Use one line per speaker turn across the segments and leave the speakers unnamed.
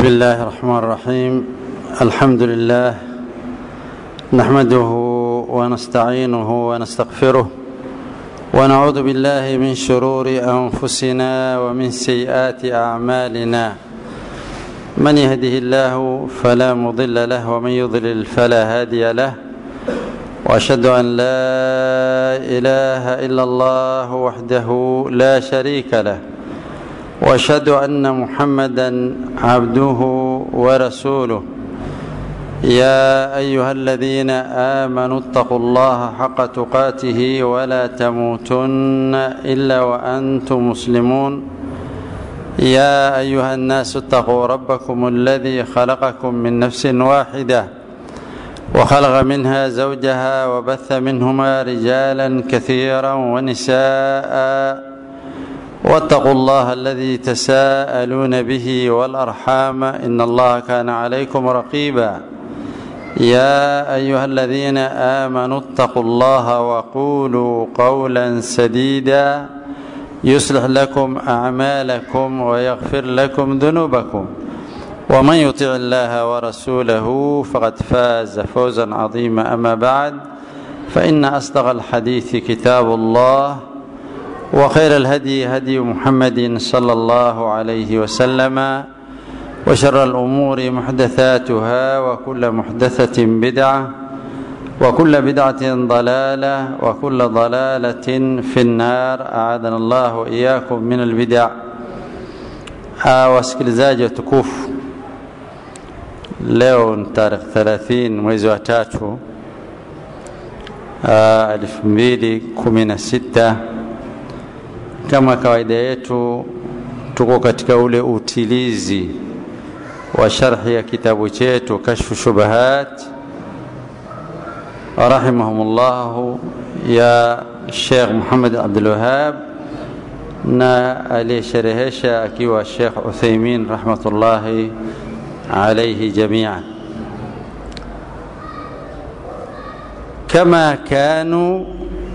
بسم الله الرحمن الرحيم الحمد لله نحمده ونستعينه ونستغفره ونعوذ بالله من شرور انفسنا ومن سيئات اعمالنا من يهده الله فلا مضل له ومن يضلل فلا هادي له واشهد ان لا اله الا الله وحده لا شريك له واشهد ان محمدا عبده ورسوله يا ايها الذين امنوا اتقوا الله حق تقاته ولا تموتن الا وانتم مسلمون يا ايها الناس اتقوا ربكم الذي خلقكم من نفس واحده وخلق منها زوجها وبث منهما رجالا كثيرا ونساء واتقوا الله الذي تساءلون به والارحام ان الله كان عليكم رقيبا يا ايها الذين امنوا اتقوا الله وقولوا قولا سديدا يصلح لكم اعمالكم ويغفر لكم ذنوبكم ومن يطع الله ورسوله فقد فاز فوزا عظيما اما بعد فان اصدق الحديث كتاب الله وخير الهدي هدي محمد صلى الله عليه وسلم وشر الامور محدثاتها وكل محدثه بدعه وكل بدعه ضلاله وكل ضلاله في النار اعاذنا الله واياكم من البدع wasikilizaji watukufu leo ni tarehe 30 mwezi wa tatu elfu mbili kumi na sita kama kawaida yetu tuko katika ule utilizi wa sharhi ya kitabu chetu kashfu shubahat rahimahumullahu ya Sheikh Muhammad Abdul Wahab na aliyesherehesha akiwa Sheikh Uthaymin rahmatullahi alayhi jami'an kama kanu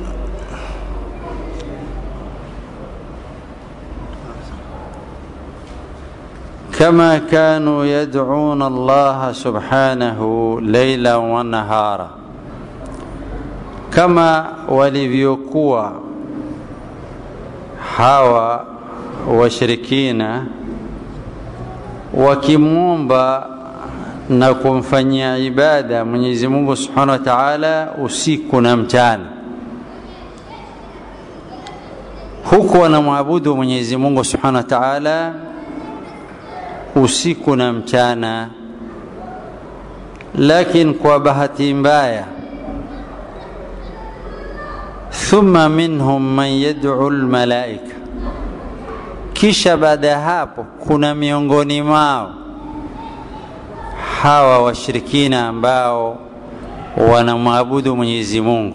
كما كانوا يدعون الله سبحانه ليلا ونهارا كما walivyokuwa hawa washirikina wakimwomba na kumfanyia ibada Mwenyezi Mungu Subhanahu wa Ta'ala usiku na mchana huku wanamwabudu Mwenyezi Mungu Subhanahu wa Ta'ala usiku na mchana lakini kwa bahati mbaya thumma minhum man yad'u almalaika kisha baada ya hapo kuna miongoni mwao hawa washirikina ambao wanamwabudu Mwenyezi Mungu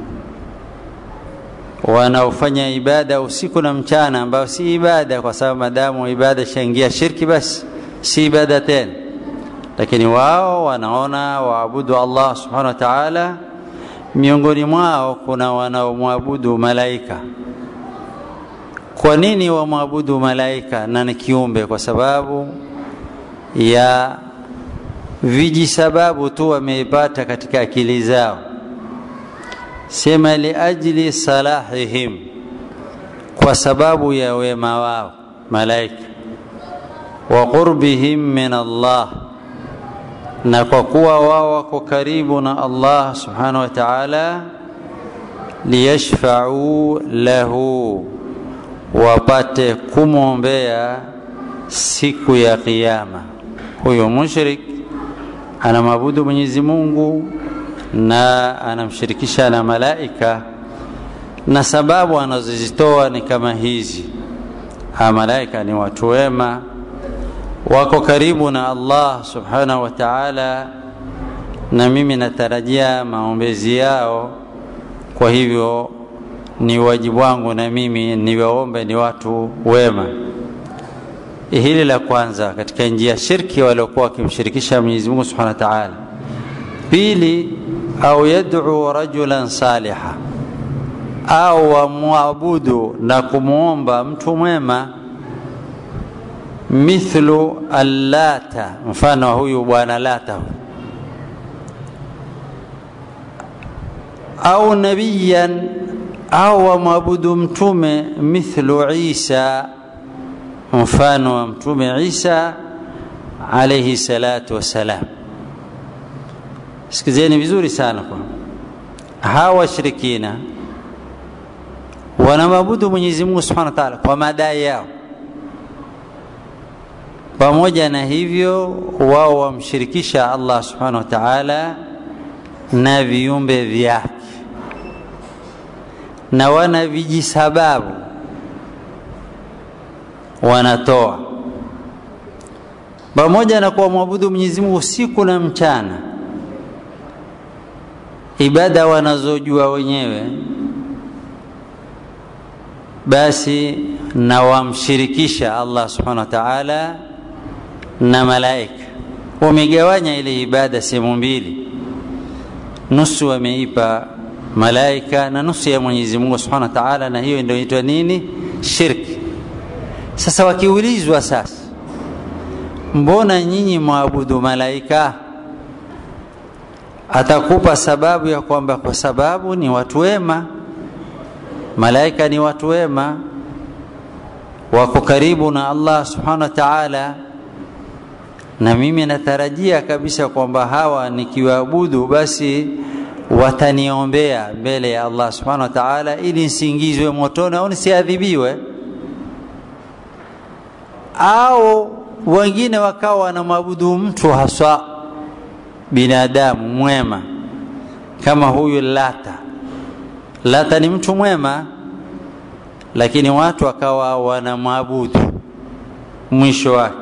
wanaofanya ibada usiku na mchana ambayo si ibada kwa sababu madamu ibada shaingia shirki basi si ibada tena lakini wao wanaona waabudu Allah subhanahu wa ta'ala miongoni mwao kuna wanaomwabudu malaika kwa nini wamwabudu malaika na ni kiumbe kwa sababu ya vijisababu tu wameipata katika akili zao sema liajli salahihim kwa sababu ya wema wao malaika wa qurbihim min Allah na kwa kuwa wao wako karibu na Allah subhanahu wa ta'ala liyashfa'u lahu wapate kumwombea siku ya kiyama huyo mushrik anamwabudu Mwenyezi Mungu na anamshirikisha na malaika na sababu anazozitoa ni kama hizi ha malaika ni watu wema wako karibu na Allah subhanahu wa ta'ala na mimi natarajia maombezi yao kwa hivyo ni wajibu wangu na mimi niwaombe ni watu wema hili la kwanza katika njia shirki waliokuwa wakimshirikisha Mwenyezi Mungu Subhanahu wa Ta'ala pili au yad'u rajulan saliha au wamwabudu na kumwomba mtu mwema mithlu allata mfano wa huyu bwana lata huyu au nabiyan au wamwabudu mtume mithlu isa mfano wa mtume isa alaihi salatu wassalam sikizeni vizuri sana kwa hawa washirikina wanamwabudu mwenyezi mungu subhanahu wa taala kwa madai yao pamoja na hivyo wao wamshirikisha allah subhanahu wa taala na viumbe vyake na wana vijisababu wanatoa pamoja na kuwamwabudu Mwenyezi Mungu usiku na mchana, ibada wanazojua wenyewe, basi na wamshirikisha Allah subhanahu wa ta'ala na malaika. Wamegawanya ile ibada sehemu mbili, nusu wameipa malaika na nusu ya Mwenyezi Mungu subhanahu wa ta'ala, na hiyo ndio inaitwa nini? Shirki. Sasa wakiulizwa sasa, mbona nyinyi mwabudu malaika? Atakupa sababu ya kwamba kwa sababu ni watu wema. Malaika ni watu wema, wako karibu na Allah subhanahu wa ta'ala, na mimi natarajia kabisa kwamba hawa nikiwaabudu basi wataniombea mbele ya Allah subhanahu wa ta'ala, ili nisiingizwe motoni au nisiadhibiwe au wengine wakawa wanamwabudu mtu haswa binadamu mwema kama huyu Lata. Lata ni mtu mwema, lakini watu wakawa wanamwabudu mwisho wake,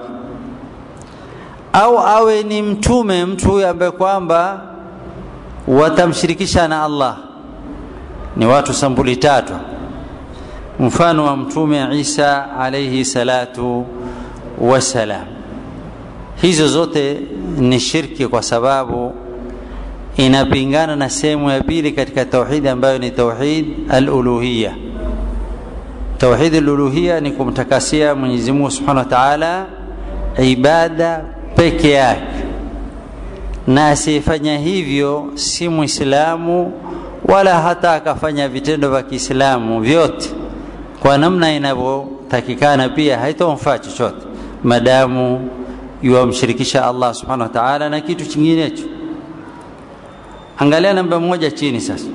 au awe ni mtume, mtu huyu ambaye kwamba watamshirikisha na Allah. Ni watu sambuli tatu, mfano wa mtume Isa alayhi salatu wassalam. Hizo zote ni shirki kwa sababu inapingana na sehemu ya pili katika tauhidi ambayo ni tauhid al-uluhiyya. Tauhid al-uluhiyya ni kumtakasia Mwenyezi Mungu Subhanahu wa Ta'ala ibada peke yake, na asiyefanya hivyo si Muislamu wala hata akafanya vitendo vya Kiislamu vyote kwa namna inavyotakikana, pia haitomfaa chochote madamu yuwamshirikisha Allah subhanahu wa ta'ala na kitu chinginecho. Angalia namba moja chini sasa,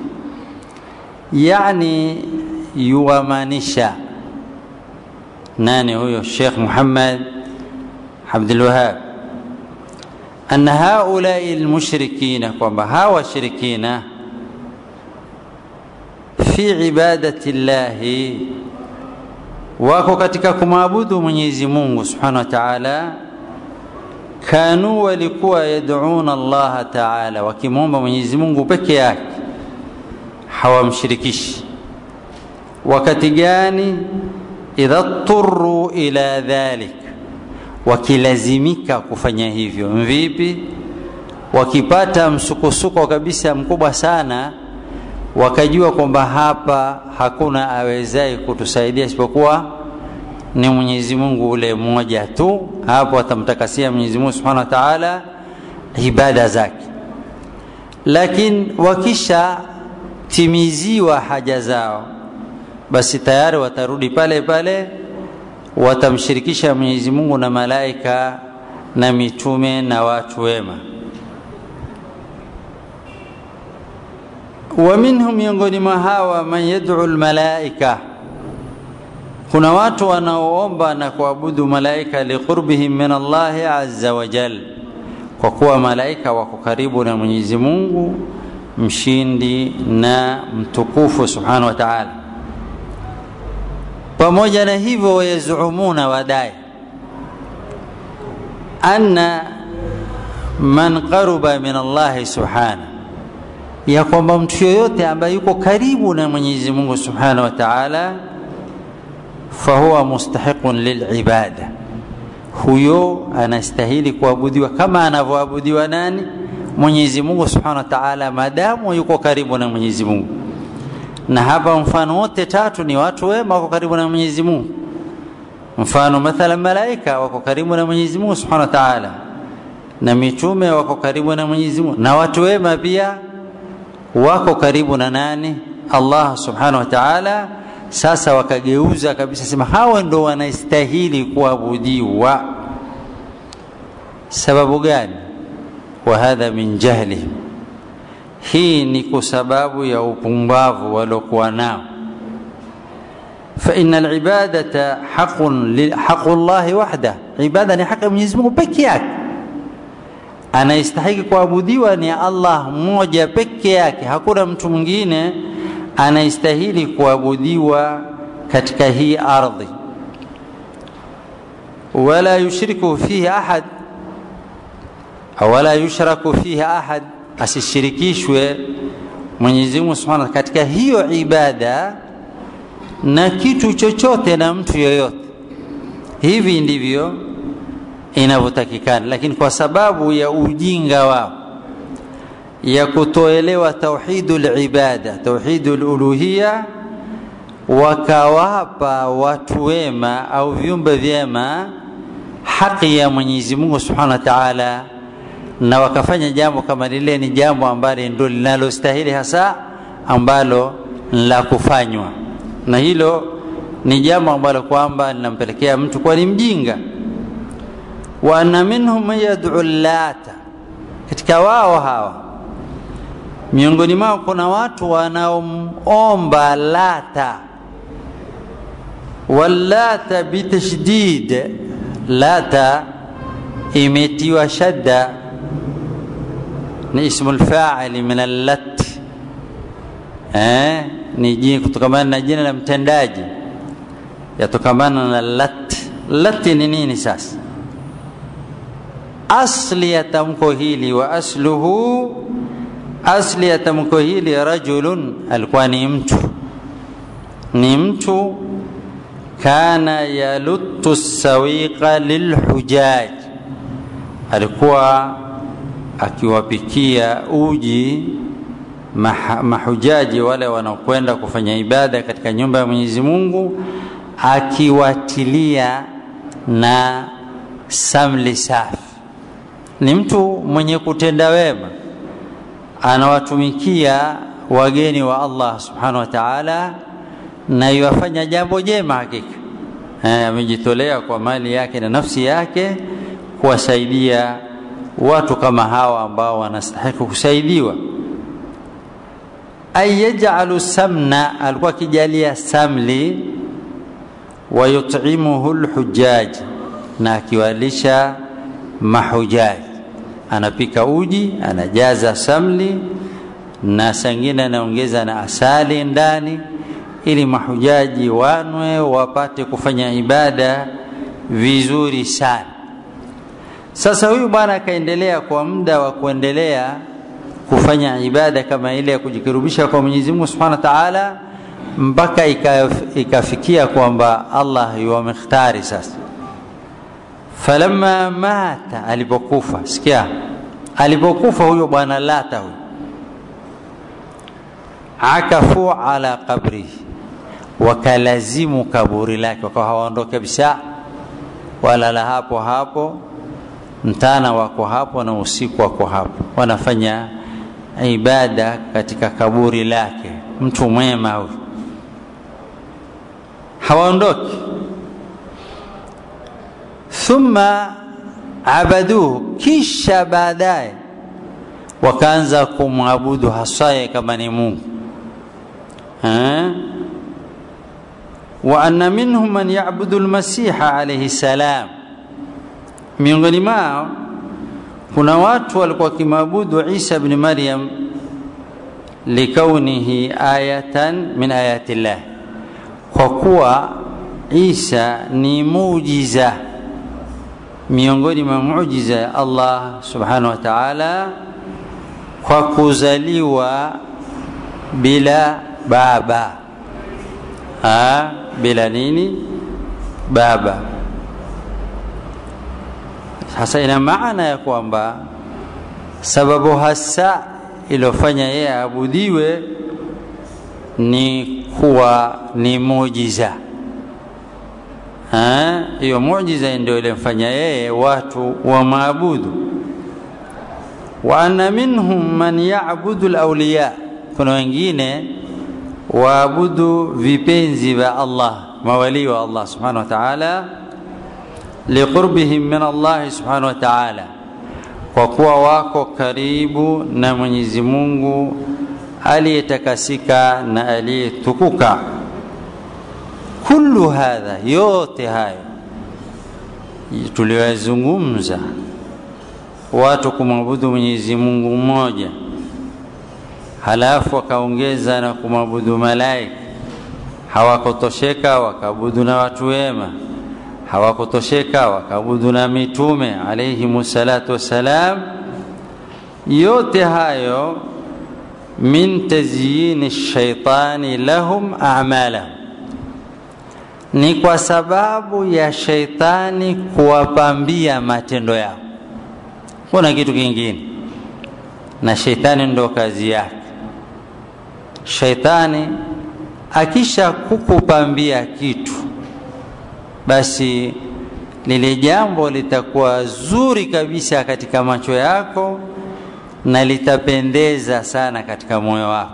yani yuwamaanisha nani huyo? Sheikh Muhammad Abdul Wahhab anna haulai almushrikina, kwamba hawa washirikina fi ibadati llahi wako katika kumwabudu Mwenyezi Mungu Subhanahu wa Ta'ala, kanu walikuwa yad'una Allah Ta'ala, wakimwomba Mwenyezi Mungu peke yake, hawamshirikishi. Wakati gani? idha turru ila dhalik, wakilazimika kufanya hivyo. Vipi? wakipata msukosuko kabisa mkubwa sana wakajua kwamba hapa hakuna awezaye kutusaidia isipokuwa ni Mwenyezi Mungu ule mmoja tu. Hapo watamtakasia Mwenyezi Mungu Subhanahu wa Ta'ala ibada zake, lakini wakisha timiziwa haja zao, basi tayari watarudi pale pale, watamshirikisha Mwenyezi Mungu na malaika na mitume na watu wema. wa minhum, miongoni mwa hawa man yad'u almalaika, kuna watu wanaoomba na kuabudu malaika liqurbihim min Allahi azza wa jal, kwa kuwa malaika wako karibu na Mwenyezi Mungu mshindi na mtukufu subhanahu wa ta'ala. Pamoja na hivyo, wayazumuna wadai anna man qaruba min Allahi subhanahu ya kwamba mtu yoyote ambaye yuko karibu na Mwenyezi Mungu Subhanahu wa Ta'ala, fahuwa mustahiqun lilibada, huyo anastahili kuabudiwa kama anavyoabudiwa nani? Mwenyezi Mungu Subhanahu wa Ta'ala, madamu yuko karibu na Mwenyezi Mungu. Na hapa mfano wote tatu ni watu wema wako karibu na Mwenyezi Mungu, mfano mathala malaika wako karibu na Mwenyezi Mungu Subhanahu wa Ta'ala na mitume wako karibu na Mwenyezi Mungu na watu wema pia wako karibu na nani Allah Subhanahu wa Ta'ala sasa wakageuza kabisa sema hawa ndo wanastahili kuabudiwa sababu gani wa hadha min jahlihim hii ni kwa sababu ya upumbavu waliokuwa nao فإن العبادة حق حق الله وحده عبادة ni haki ya Mwenyezi Mungu peke yake anayestahili kuabudiwa ni Allah mmoja peke yake hakuna mtu mwingine anayestahili kuabudiwa katika hii ardhi wala yushriku fihi ahad wala yushraku fihi ahad asishirikishwe Mwenyezi Mungu Subhanahu katika hiyo ibada na kitu chochote na mtu yoyote hivi ndivyo inavyotakikana lakini kwa sababu ya ujinga wao ya kutoelewa tauhidul ibada tauhidul uluhia wakawapa watu wema au viumbe vyema haki ya Mwenyezi Mungu Subhanahu wa Ta'ala na wakafanya jambo kama lile ni jambo ambalo ndio linalostahili hasa ambalo la kufanywa na hilo ni jambo ambalo kwamba linampelekea mtu kuwa ni mjinga wa anna minhum man yad'u lata katika wao hawa miongoni mwao kuna watu wanaomomba lata wallata bitashdid lata imetiwa shadda ni ismu lfaili min allat eh, ni jina kutokamana na jina la mtendaji yatokamana na lat lati ni nini sasa asli ya tamko hili wa asluhu asli ya tamko hili rajulun alikuwa ni mtu ni mtu kana yaluttu sawiqa lilhujaj alikuwa akiwapikia uji mah, mahujaji wale wanaokwenda kufanya ibada katika nyumba ya Mwenyezi Mungu akiwatilia na samli safi ni mtu mwenye kutenda wema anawatumikia wageni wa Allah subhanahu wa ta'ala na yuwafanya jambo jema hakika amejitolea kwa mali yake na nafsi yake kuwasaidia watu kama hawa ambao wanastahili kusaidiwa ay yaj'alu samna alikuwa akijalia samli wa yut'imuhu alhujaj na akiwalisha mahujaji anapika uji anajaza samli na sangine anaongeza na asali ndani ili mahujaji wanwe wapate kufanya ibada vizuri sana sasa huyu bwana akaendelea kwa muda wa kuendelea kufanya ibada kama ile ya kujikirubisha kwa Mwenyezi Mungu Subhanahu wa Ta'ala mpaka ikafikia kwamba Allah yuwamikhtari sasa falamma mata alipokufa sikia alipokufa huyo bwana lata huyo akafu ala qabrihi wakalazimu kaburi lake wakawa hawaondoke kabisa walala hapo hapo mtana wako hapo na usiku wako hapo wanafanya ibada katika kaburi lake mtu mwema huyu hawaondoki thumma abaduhu kisha baadaye wakaanza kumwabudu hasaye kama ni Mungu ha? wa anna minhum man ya'budu al-masiha alayhi salam miongoni mwao kuna watu walikuwa wakimwabudu Isa ibn Maryam likaunihi ayatan min ayati llah kwa kuwa Isa ni muujiza miongoni mwa muujiza ya Allah subhanahu wa ta'ala kwa kuzaliwa bila baba ha, bila nini baba sasa ina maana ya kwamba sababu hasa iliyofanya yeye aabudiwe ni kuwa ni muujiza hiyo muujiza ndio ilimfanya yeye watu wamaabudu wa anna minhum man ya'budu al-awliya kuna wengine waabudu vipenzi vya Allah mawali wa Allah subhanahu wa ta'ala liqurbihim min Allah subhanahu wa ta'ala kwa kuwa wako karibu na Mwenyezi Mungu aliyetakasika na aliyetukuka kullu hadha yote hayo tuliyozungumza watu kumwabudu Mwenyezi Mungu mmoja halafu wakaongeza na kumwabudu malaika hawakutosheka wakaabudu na watu wema hawakutosheka wakaabudu na mitume alayhimu salatu wassalam yote hayo min tazyini shaitani lahum a'malahum ni kwa sababu ya shaitani kuwapambia matendo yao kuna kitu kingine na shaitani ndo kazi yake shaitani akisha kukupambia kitu basi lile jambo litakuwa zuri kabisa katika macho yako na litapendeza sana katika moyo wako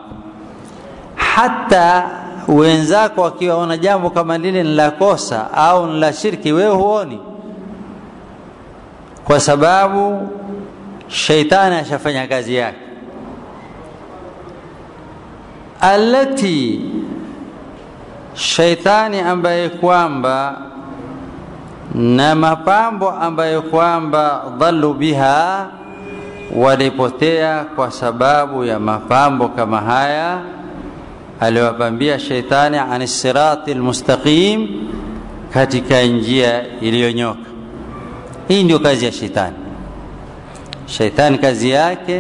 hata wenzako wakiwaona jambo kama lile ni la kosa au ni la shirki wewe huoni kwa sababu sheitani ashafanya kazi yake alati sheitani ambaye kwamba na mapambo ambayo kwamba dhalu biha walipotea kwa sababu ya mapambo kama haya aliwapambia sheitani ani sirati almustaqim katika njia iliyonyoka hii ndio kazi ya sheitani sheitani kazi yake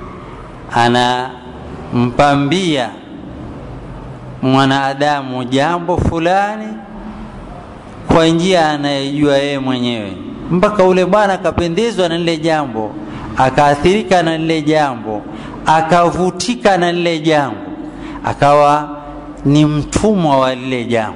anampambia mwanadamu jambo fulani kwa njia anayejua yeye mwenyewe mpaka ule bwana akapendezwa na lile jambo akaathirika na lile jambo akavutika na lile jambo akawa ni mtumwa wa lile jambo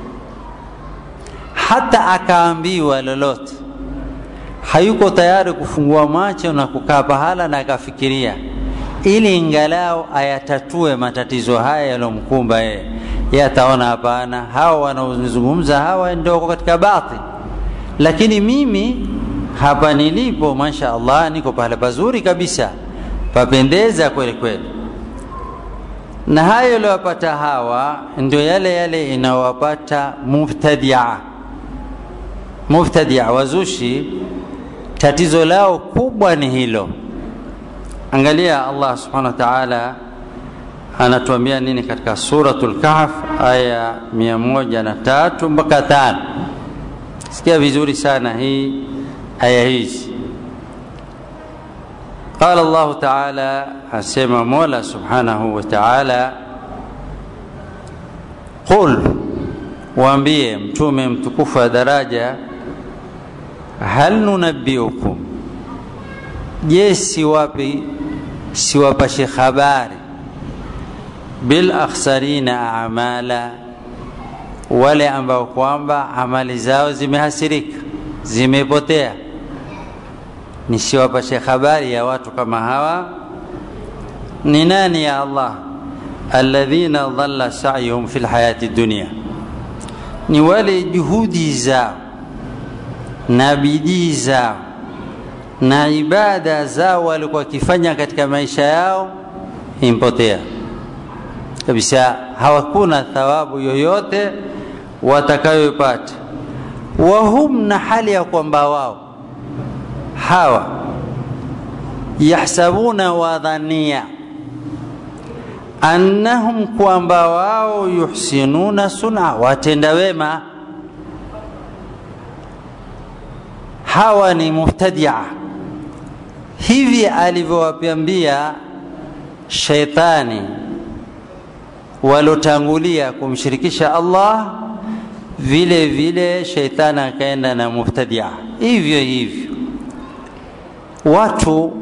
hata akaambiwa lolote hayuko tayari kufungua macho na kukaa pahala na akafikiria ili ingalau ayatatue matatizo haya yaliyomkumba yeye yeye ataona hapana hawa wanaozungumza hawa ndio wako katika batil lakini mimi hapa nilipo masha Allah niko pahala pazuri kabisa papendeza kweli kweli na hayo yaliyowapata hawa ndio yale yale inawapata mubtadia mubtadia wazushi tatizo lao kubwa ni hilo angalia Allah subhanahu wa ta'ala anatuambia nini katika suratul kahf aya mia moja na tatu mpaka tano sikia vizuri sana hii aya hizi قال الله تعالى asema mola subhanahu wa ta'ala qul waambie mtume mtukufu wa daraja hal nunabbiukum je siwapi siwapashe habari bil akhsarina amala wale ambao kwamba amali zao zimehasirika zimepotea nisiwapashe habari ya watu kama hawa ni nani ya Allah alladhina dhalla sa'yuhum fil hayati dunya ni wale juhudi zao na bidii zao na ibada zao walikuwa wakifanya katika maisha yao impotea kabisa hawakuna thawabu yoyote watakayopata wahum na hali ya kwamba wao hawa yahsabuna wadhania annahum kwamba wao yuhsinuna suna watenda wema hawa ni mubtadia hivi alivyowapambia sheitani walotangulia kumshirikisha Allah vile vile sheitani akaenda na mubtadia hivyo hivyo watu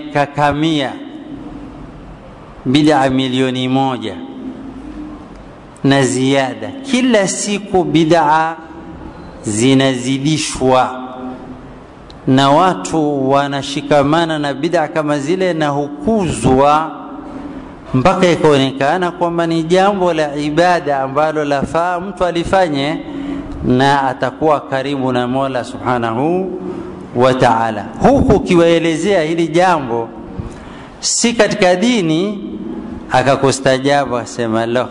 wamekakamia bid'a milioni moja na ziada kila siku bid'a zinazidishwa na watu wanashikamana na bid'a kama zile na hukuzwa mpaka ikaonekana kwamba ni jambo la ibada ambalo lafaa mtu alifanye na atakuwa karibu na Mola Subhanahu wa Ta'ala. Huku ukiwaelezea hili jambo si katika dini, akakustajabu asema lo,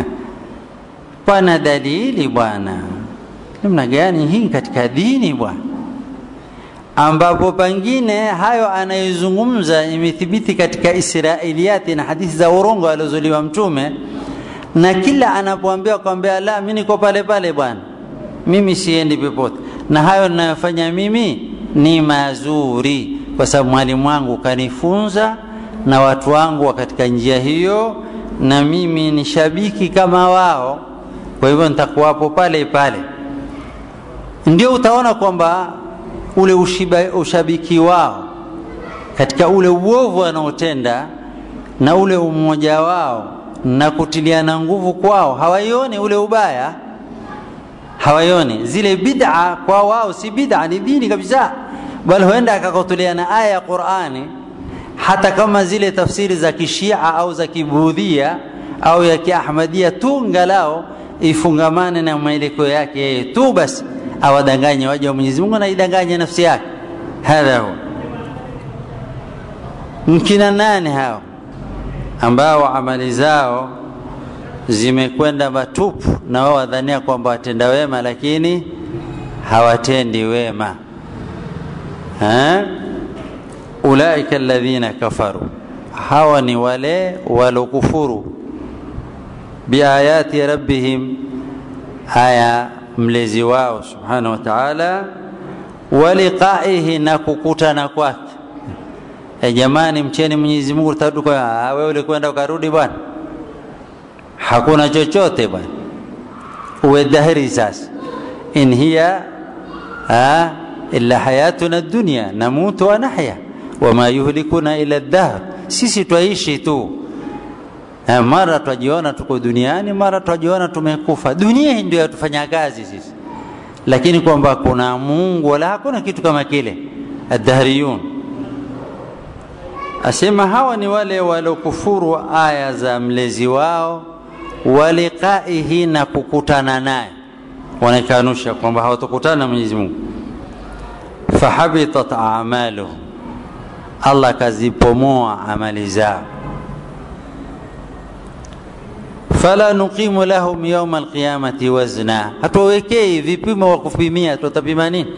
pana dalili bwana. Namna gani hii katika dini bwana? ambapo pengine hayo anayozungumza imethibiti katika Israiliyati na hadithi za urongo aliozoliwa Mtume, na kila anapoambiwa kwambia la, mimi niko pale pale bwana, mimi siendi popote, na hayo ninayofanya mimi ni mazuri, kwa sababu mwalimu wangu kanifunza na watu wangu wa katika njia hiyo, na mimi ni shabiki kama wao, kwa hivyo nitakuwapo pale pale. Ndio utaona kwamba ule ushiba, ushabiki wao katika ule uovu wanaotenda na ule umoja wao na kutiliana nguvu kwao, hawaioni ule ubaya, hawaioni zile bid'a kwa wao si bid'a, ni dini kabisa, bali huenda akakotuliana aya ya Qur'ani, hata kama zile tafsiri za kishia au za kibudhia au ya kiahmadia tu, ngalao ifungamane na mwelekeo yake yeye tu basi awadanganye waja wa Mwenyezi Mungu na idanganye nafsi yake. Hadha huwa mkina nani hao ambao amali zao zimekwenda matupu na wao wadhania kwamba watenda wema, lakini hawatendi wema ha? Ulaika alladhina kafaru, hawa ni wale walokufuru biayati rabbihim, aya mlezi wao subhanahu wa ta'ala, wa liqaihi, na kukutana kwake. E jamani, mcheni Mwenyezi Mungu, tarudi kwa wewe. Ulikwenda ukarudi bwana, hakuna chochote bwana, uwe dhahiri sasa. In hiya ha, illa hayatuna dunya namutu wa nahya wama yuhlikuna ila dahr, sisi twaishi tu mara twajiona tuko duniani, mara twajiona tumekufa. Dunia hii ndio yatufanya kazi sisi, lakini kwamba kuna Mungu wala hakuna kitu kama kile. Addahriyun asema hawa ni wale waliokufuru aya za mlezi wao, waliqaihi, na kukutana naye, wanakanusha kwamba hawatokutana na Mwenyezi Mungu. Fahabitat a'maluhum, Allah kazipomoa amali zao fala nuqimu lahum yauma alqiyamati wazna, hatuwawekei vipimo wa kupimia. Tutapima nini?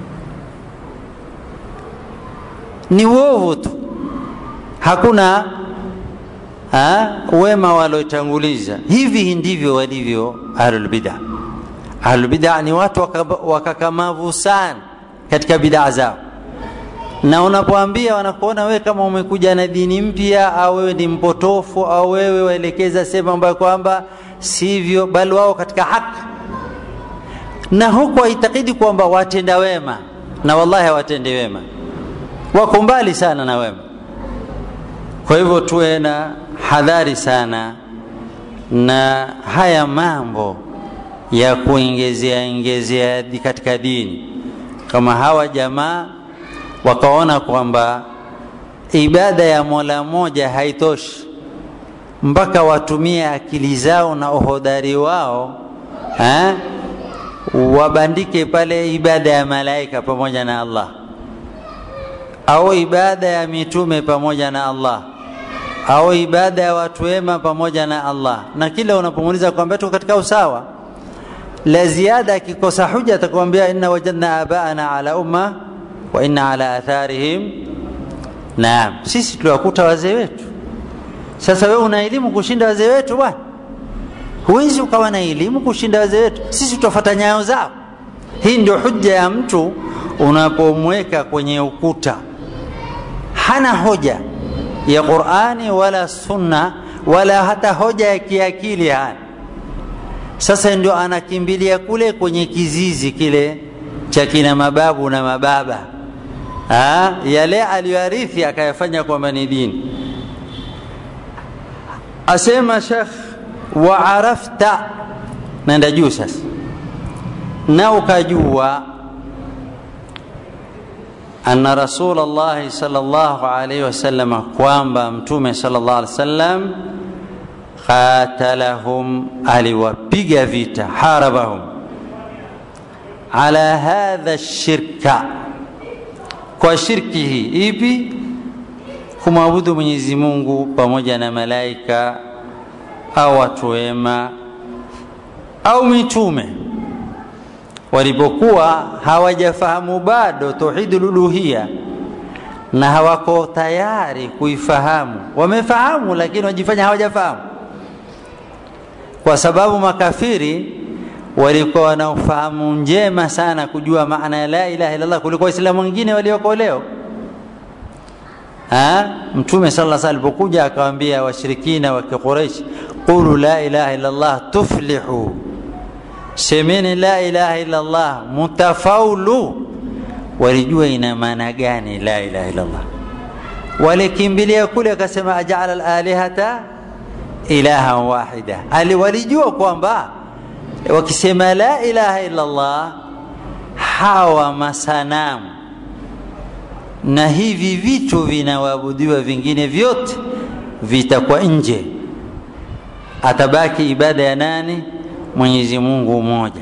Ni uovu tu, hakuna ha, wema waliotanguliza. Hivi ndivyo walivyo ahlulbida. Ahlulbida ni watu wakakamavu sana katika bidaa zao, na unapoambia wanakuona wewe kama umekuja na dini mpya au wewe ni mpotofu au wewe waelekeza sehemu ambayo kwamba sivyo, bali wao katika haki, na huku waitakidi kwamba watenda wema, na wallahi hawatende wema, wako mbali sana na wema. Kwa hivyo tuwe na hadhari sana na haya mambo ya kuongezea ingezea katika dini, kama hawa jamaa wakaona kwamba ibada ya Mola moja haitoshi mpaka watumie akili zao na uhodari wao ha? wabandike pale ibada ya malaika pamoja na Allah au ibada ya mitume pamoja na Allah au ibada ya watu wema pamoja na Allah, na kila unapomuuliza kwamba tuko katika usawa, la ziada akikosa huja atakwambia inna wajadna abaana ala umma wa inna ala atharihim naam, sisi tuliwakuta wazee wetu. Sasa wewe una elimu kushinda wazee wetu bwana? Huwezi ukawa na elimu kushinda wazee wetu, sisi tutafuata nyayo zao. Hii ndio hujja ya mtu unapomweka kwenye ukuta, hana hoja ya Qur'ani wala sunna wala hata hoja ya kiakili hana. Sasa ndio anakimbilia kule kwenye kizizi kile cha kina mababu na mababa ha? yale aliyoarithi akayafanya kwamba ni dini. Asema Sheikh wa arafta naenda juu sasa na ukajua anna rasul llahi salllahu alaihi wasalama kwamba mtume salllah alih wasallam qatalahum aliwapiga vita harabahum ala hadha shirka kwa shirki hii ipi kumwabudu mwenyezi mungu pamoja na malaika au watu wema au mitume walipokuwa hawajafahamu bado tauhidul uluhia na hawako tayari kuifahamu wamefahamu lakini wajifanya hawajafahamu kwa sababu makafiri walikuwa wana ufahamu njema sana kujua maana ya la ilaha illallah kuliko waislamu wengine walioko leo mtume sala sa alipokuja akawambia washirikina wa kiquraish qulu la ilaha illallah tuflihu semeni la ilaha illallah mutafaulu walijua ina maana gani la ilaha illallah walikimbilia kule akasema ajala lalihata ilahan wahida ali walijua kwamba wakisema la ilaha illallah hawa masanamu na hivi vitu vinawaabudiwa vingine vyote vitakuwa nje atabaki ibada ya nani mwenyezi mungu mmoja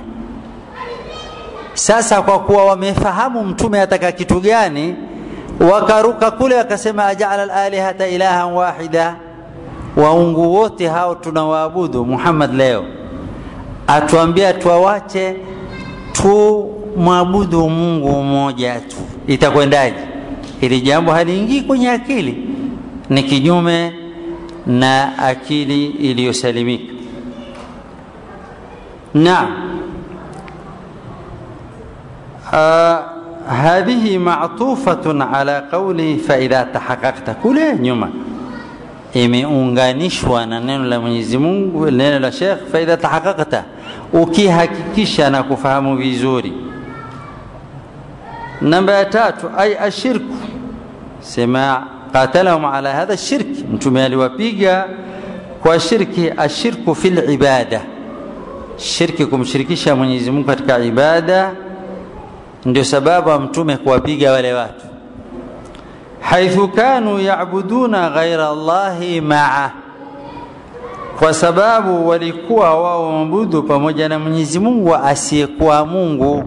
sasa kwa kuwa wamefahamu mtume ataka kitu gani wakaruka kule wakasema ajala lalihata ilahan wahida waungu wote hao tunawaabudu muhammad leo atuambia tuwawache tumwabudu mungu mmoja tu itakwendaje hili jambo haliingii kwenye akili ni kinyume na akili iliyosalimika naam آه هذه معطوفة على قوله فإذا تحققت kule nyuma imeunganishwa na neno la Mwenyezi Mungu neno la Sheikh faidha tahaqaqta ukihakikisha na kufahamu vizuri namba ya tatu ay ashirku sema qatalahum ala hadha shirki mtume aliwapiga kwa shirki ashirku fil ibada shirki kumshirikisha Mwenyezi Mungu katika ibada ndio sababu ya mtume kuwapiga wale watu haithu kanu yabuduna ghaira llahi maa kwa sababu walikuwa wao waabudu pamoja na Mwenyezi Mungu asiyekuwa Mungu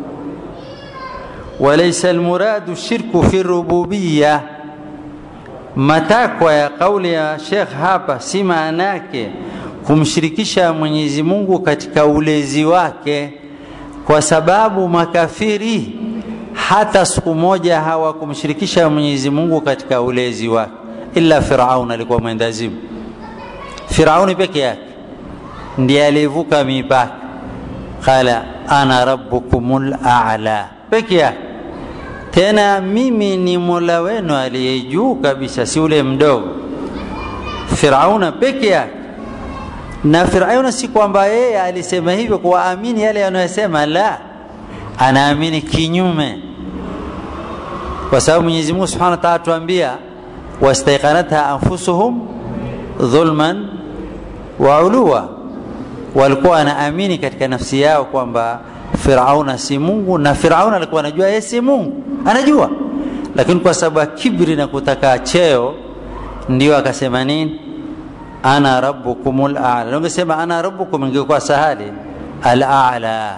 walaysa almuradu shirku fi rububiyya matakwa ya kauli ya Sheikh hapa si maana yake kumshirikisha Mwenyezi Mungu katika ulezi wake kwa sababu makafiri hata siku moja hawakumshirikisha Mwenyezi Mungu katika ulezi wake ila Firaun alikuwa mwendazimu Firauni peke yake ndiye alivuka mipaka qala ana rabbukumul a'la peke yake tena mimi ni mola wenu aliye juu kabisa si ule mdogo Firauna peke yake na Firauna si kwamba yeye alisema hivyo kuwaamini yale yanayosema, la, anaamini kinyume, kwa sababu Mwenyezi Mungu Subhanahu wa Ta'ala tuambia wastaiqanatha anfusuhum dhulman wa uluwa, walikuwa wanaamini katika nafsi yao kwamba Firauna si Mungu, na Firauna alikuwa anajua yeye si Mungu, anajua, lakini kwa sababu ya kibri na kutaka cheo, ndio akasema nini ana rabbukumul a'la. Ungesema ana rabbukum ingekuwa sahali al-a'la.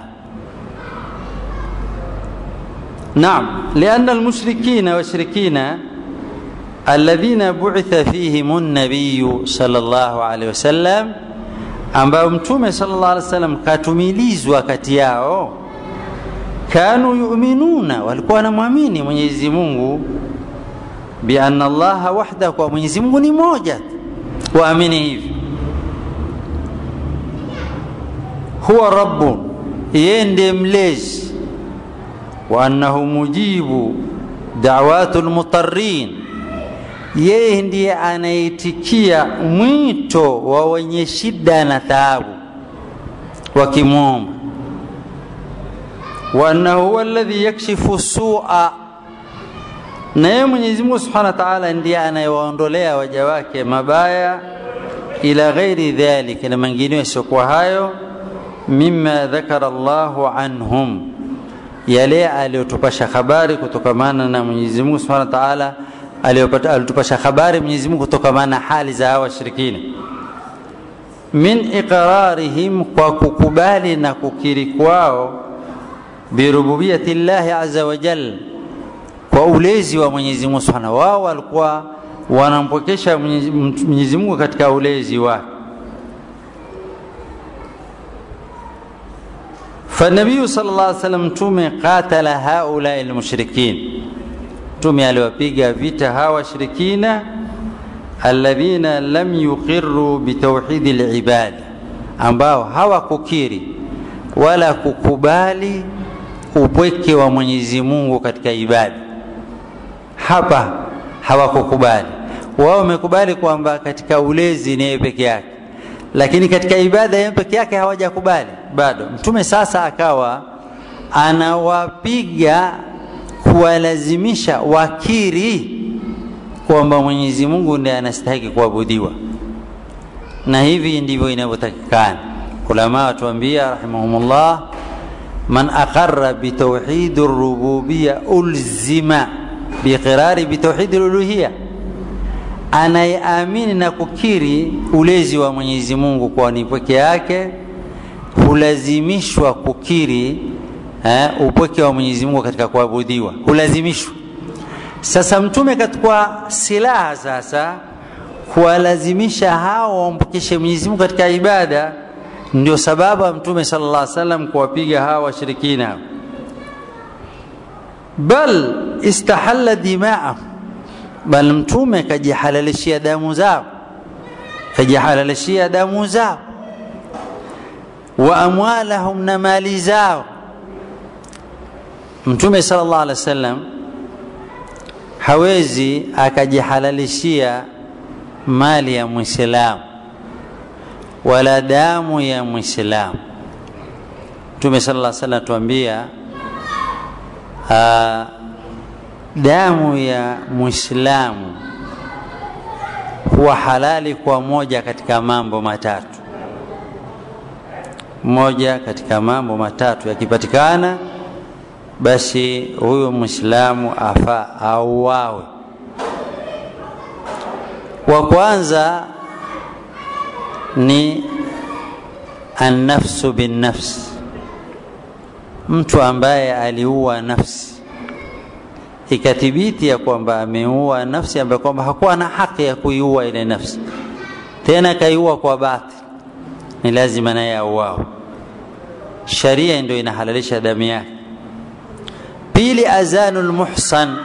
Naam, lianna almushrikina washirikina alladhina bu'itha fihim an-nabiy sallallahu alayhi wasallam, ambao mtume sallallahu alayhi wasallam katumilizwa kati yao, kanu yu'minuna, walikuwa wanamwamini Mwenyezi Mungu bi anna Allaha wahdahu, kwa Mwenyezi Mungu ni moja waamini hivi huwa rabbun yeye ndiye mlezi wa annahu mujibu da'watu lmutarin yeye ndiye anaitikia mwito wa wenye shida na taabu wakimwomba wa annahu huwa alladhi yakshifu sua na yeye Mwenyezi Mungu Subhanahu wa Ta'ala ndiye anayewaondolea waja wake mabaya ila ghairi dhalika na mengineyo yasiokuwa hayo mima dhakara llahu anhum yale aliyotupasha habari kutokamana na mwenyezi mungu subhanahu wa taala alitupasha habari mwenyezi mungu kutokamana na hali za hawa washirikina min iqrarihim kwa kukubali na kukiri kwao birububiyati llahi aza wajal kwa ulezi wa mwenyezi mungu subhanahu wao walikuwa wanampokesha mwenyezi mungu katika ulezi wake فالنبي صلى الله عليه وسلم mtume qatala haulai lmushrikin mtume aliwapiga vita hawa washirikina alladhina lam yuqiru bitauhidi libada ambao hawakukiri wala kukubali upweke wa mwenyezi mungu katika ibada hapa hawakukubali wao wamekubali kwamba katika ulezi ni yeye peke yake lakini katika ibada yeye peke yake hawajakubali bado mtume sasa akawa anawapiga kuwalazimisha wakiri kwamba mwenyezi mungu ndiye anastahiki kuabudiwa na hivi ndivyo inavyotakikana ulama watuambia rahimahumullah man aqara bitauhidi rububiya ulzima biqirari bitauhidi luluhiya anayeamini na kukiri ulezi wa mwenyezi mungu kwa ni pweke yake hulazimishwa kukiri eh, upweke wa mwenyezi mungu katika kuabudiwa hulazimishwa sasa mtume katukwa silaha sasa kuwalazimisha hao wampokeshe mwenyezi mungu katika ibada ndio sababu ya mtume sala llah salam kuwapiga hawa washirikina bal istahalla dimaahum bal mtume kajihalalishia damu zao kajihalalishia damu zao wa amwalahum na mali zao mtume sala llah alih wa sallam hawezi akajihalalishia mali ya mwislamu wala damu ya mwislamu mtume sala llah salam tuambia damu ya mwislamu huwa halali kwa moja katika mambo matatu moja katika mambo matatu yakipatikana basi huyo mwislamu afa auawe wa kwanza ni annafsu binnafsi mtu ambaye aliua nafsi ikathibiti ya kwamba ameua nafsi ambaye kwamba hakuwa na haki ya kuiua ile nafsi tena akaiua kwa batil ni lazima naye auao sharia ndio inahalalisha damu yake pili azanu lmuhsan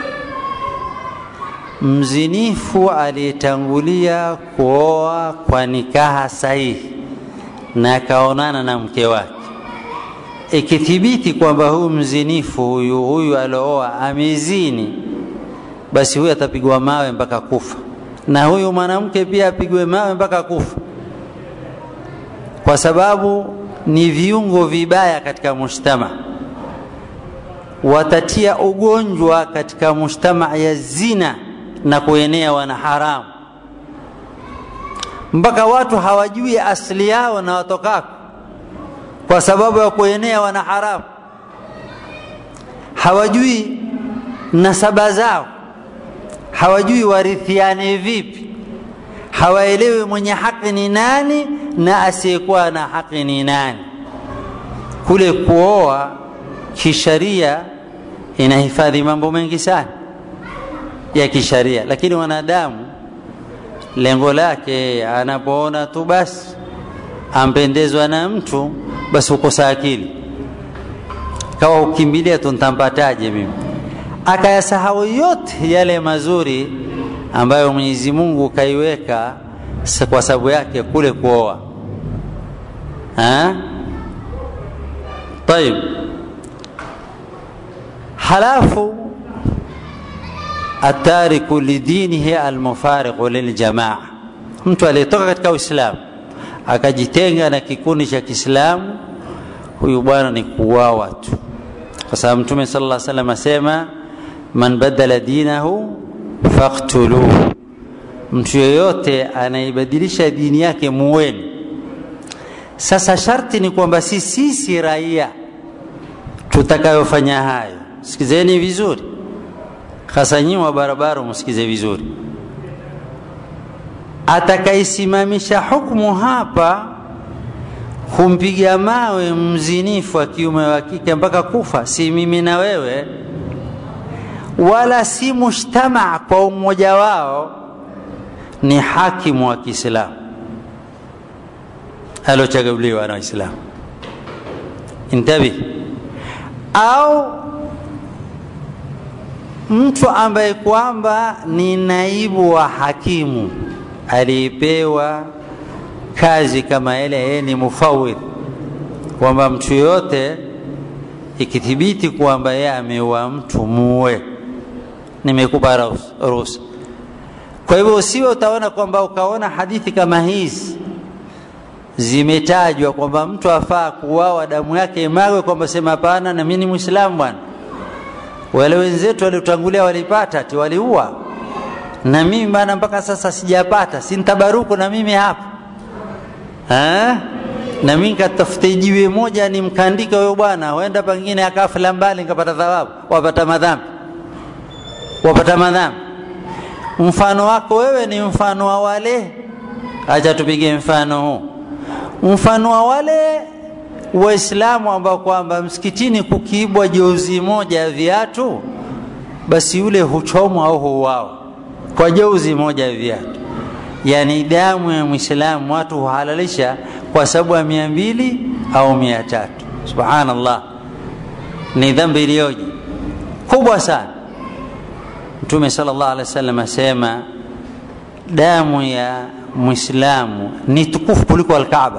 mzinifu aliyetangulia kuoa kwa nikaha sahihi na akaonana na mke wake ikithibiti kwamba huyu mzinifu huyu huyu aliooa amezini basi huyu atapigwa mawe mpaka kufa na huyu mwanamke pia apigwe mawe mpaka kufa kwa sababu ni viungo vibaya katika mujtama watatia ugonjwa katika mujtama ya zina na kuenea wana haramu mpaka watu hawajui asili yao na watokako kwa sababu ya kuenea wana haramu hawajui nasaba zao hawajui warithiane vipi hawaelewi mwenye haki ni nani na asiyekuwa na haki ni nani kule kuoa kisharia inahifadhi mambo mengi sana ya kisharia lakini wanadamu lengo lake anapoona tu basi ampendezwa na mtu basi ukosa akili kawa ukimbilia tu ntampataje mimi akayasahau yote yale mazuri ambayo mwenyezi mungu kaiweka kwa sababu yake kule kuoa tayib halafu atariku lidinihi almufariqu liljamaa mtu aliyetoka katika uislamu akajitenga na kikundi cha kiislamu huyu bwana ni kuwawa tu kwa sababu mtume sala llah salam asema man badala dinahu faktuluhu mtu yeyote anaibadilisha dini yake muweni sasa sharti ni kwamba si sisi raia tutakayofanya hayo sikizeni vizuri hasa nyinyi wa barabara msikize vizuri atakaisimamisha hukumu hapa kumpiga mawe mzinifu wa kiume wa kike mpaka kufa si mimi na wewe wala si mujtamaa kwa umoja wao ni hakimu wa kiislamu aliochaguliwa na waislamu intabi au mtu ambaye kwamba ni naibu wa hakimu aliyepewa kazi kama ile yeye ni mufawidh kwamba mtu yoyote ikithibiti kwamba yeye ameua mtu muue nimekupa ruhusa kwa hivyo usiwe utaona kwamba ukaona hadithi kama hizi zimetajwa kwamba mtu afaa kuuawa damu yake imagwe kwamba sema hapana na mimi ni mwislamu bwana wale wenzetu waliotangulia walipata ati waliua na mimi bana mpaka sasa sijapata sintabaruku na mimi hapa ha? na mimi nikatafute jiwe moja nimkandike huyo bwana huenda pengine akafla mbali nikapata thawabu wapata madhambi wapata madhambi mfano wako wewe ni mfano wa wale acha tupige mfano huu mfano wa wale waislamu ambao kwamba msikitini kukiibwa jozi moja ya viatu basi yule huchomwa au huuawa kwa jozi moja ya viatu yani damu ya mwislamu watu huhalalisha kwa sababu ya mia mbili au mia tatu subhanallah ni dhambi iliyoje kubwa sana mtume sala llah alih wa sallam asema damu ya mwislamu ni tukufu kuliko alkaaba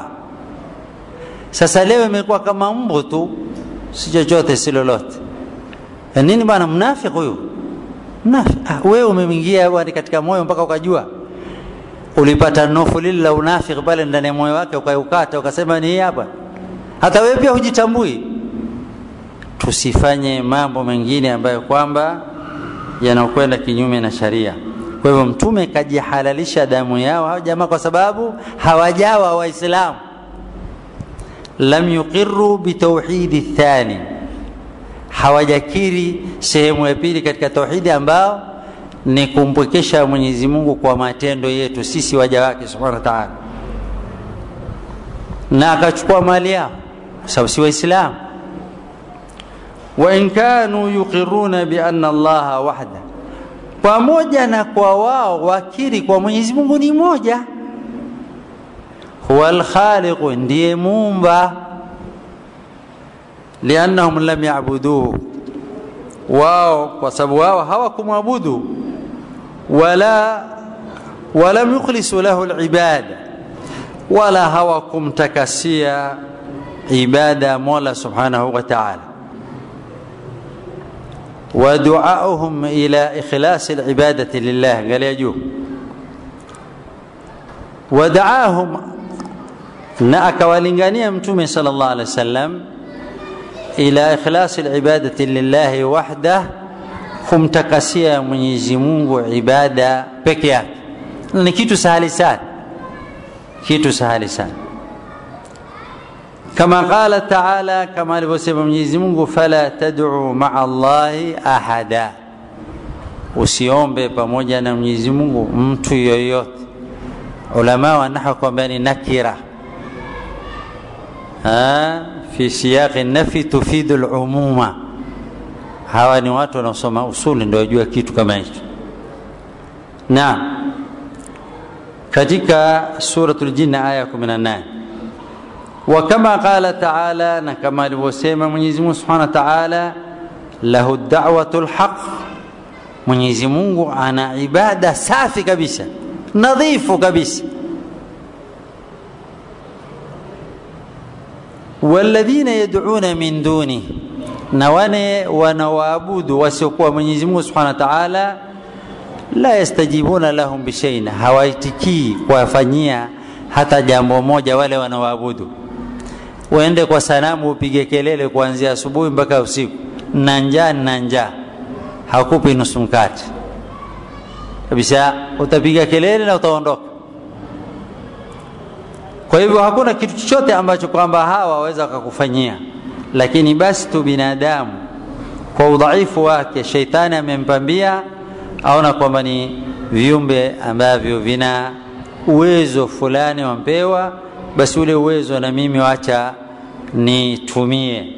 sasa leo imekuwa kama mbu tu si chochote si lolote nini bwana mnafiki huyu mnafiki ah, wewe umeingia bwana katika moyo mpaka ukajua ulipata nofu lile la unafiki pale ndani ya moyo wake ukaukata ukasema ni hii hapa hata wewe pia hujitambui tusifanye mambo mengine ambayo kwamba yanakwenda kinyume na sharia kwa hivyo mtume kajihalalisha damu yao hao jamaa kwa sababu hawajawa waislamu lam yuqiru bitauhidi thani hawajakiri sehemu ya pili katika tauhidi ambao ni kumpwekesha mwenyezi mungu kwa matendo yetu sisi waja wake subhanahu wa taala na akachukua mali yao sababu si waislamu wain kanu yuqiruna biana allaha wahda pamoja na kwa wao wakiri kwa mwenyezi mungu ni moja huwa lkhaliqu ndiye muumba liannahum lam yabuduhu wao kwa sababu wao hawakumwabudu wala walam yukhlisu lahu libada wala hawakumtakasia ibada mola subhanahu wa taala ودعاؤهم إلى إخلاص العبادة لله قال يجوب ودعاهم na akawalingania mtume sala llah alih wasallam ila ikhlasi libadati lillahi wahdah kumtakasia mwenyezi mungu ibada peke yake ni kitu sahali sana kitu sahali sana kama qala taala kama alivyosema mwenyezi mungu fala taduu maa llahi ahada usiombe pamoja na mwenyezi mungu mtu yoyote ulama wanaha kwamba ni nakira fi siyaqi nafi tufidu lumuma hawa ni watu wanaosoma usuli ndio wajua kitu kama hicho naam katika suratul jinni aya 18 وكما قال تعالى نكما alivyosema Mwenyezi Mungu Subhanahu wa Ta'ala lahu da'watul haq Mwenyezi Mungu ana ibada safi kabisa nadhifu kabisa walladhina yad'una min duni na wane wanawaabudu wasiokuwa Mwenyezi Mungu Subhanahu wa Ta'ala la yastajibuna lahum bishaina hawaitikii kuwafanyia hata jambo moja wale wanaoabudu uende kwa sanamu upige kelele kuanzia asubuhi mpaka usiku na njaa na njaa hakupi nusu mkate kabisa utapiga kelele na utaondoka kwa hivyo hakuna kitu chochote ambacho kwamba hawa waweza wakakufanyia lakini basi tu binadamu kwa udhaifu wake sheitani amempambia aona kwamba ni viumbe ambavyo vina uwezo fulani wampewa basi ule uwezo na mimi wacha nitumie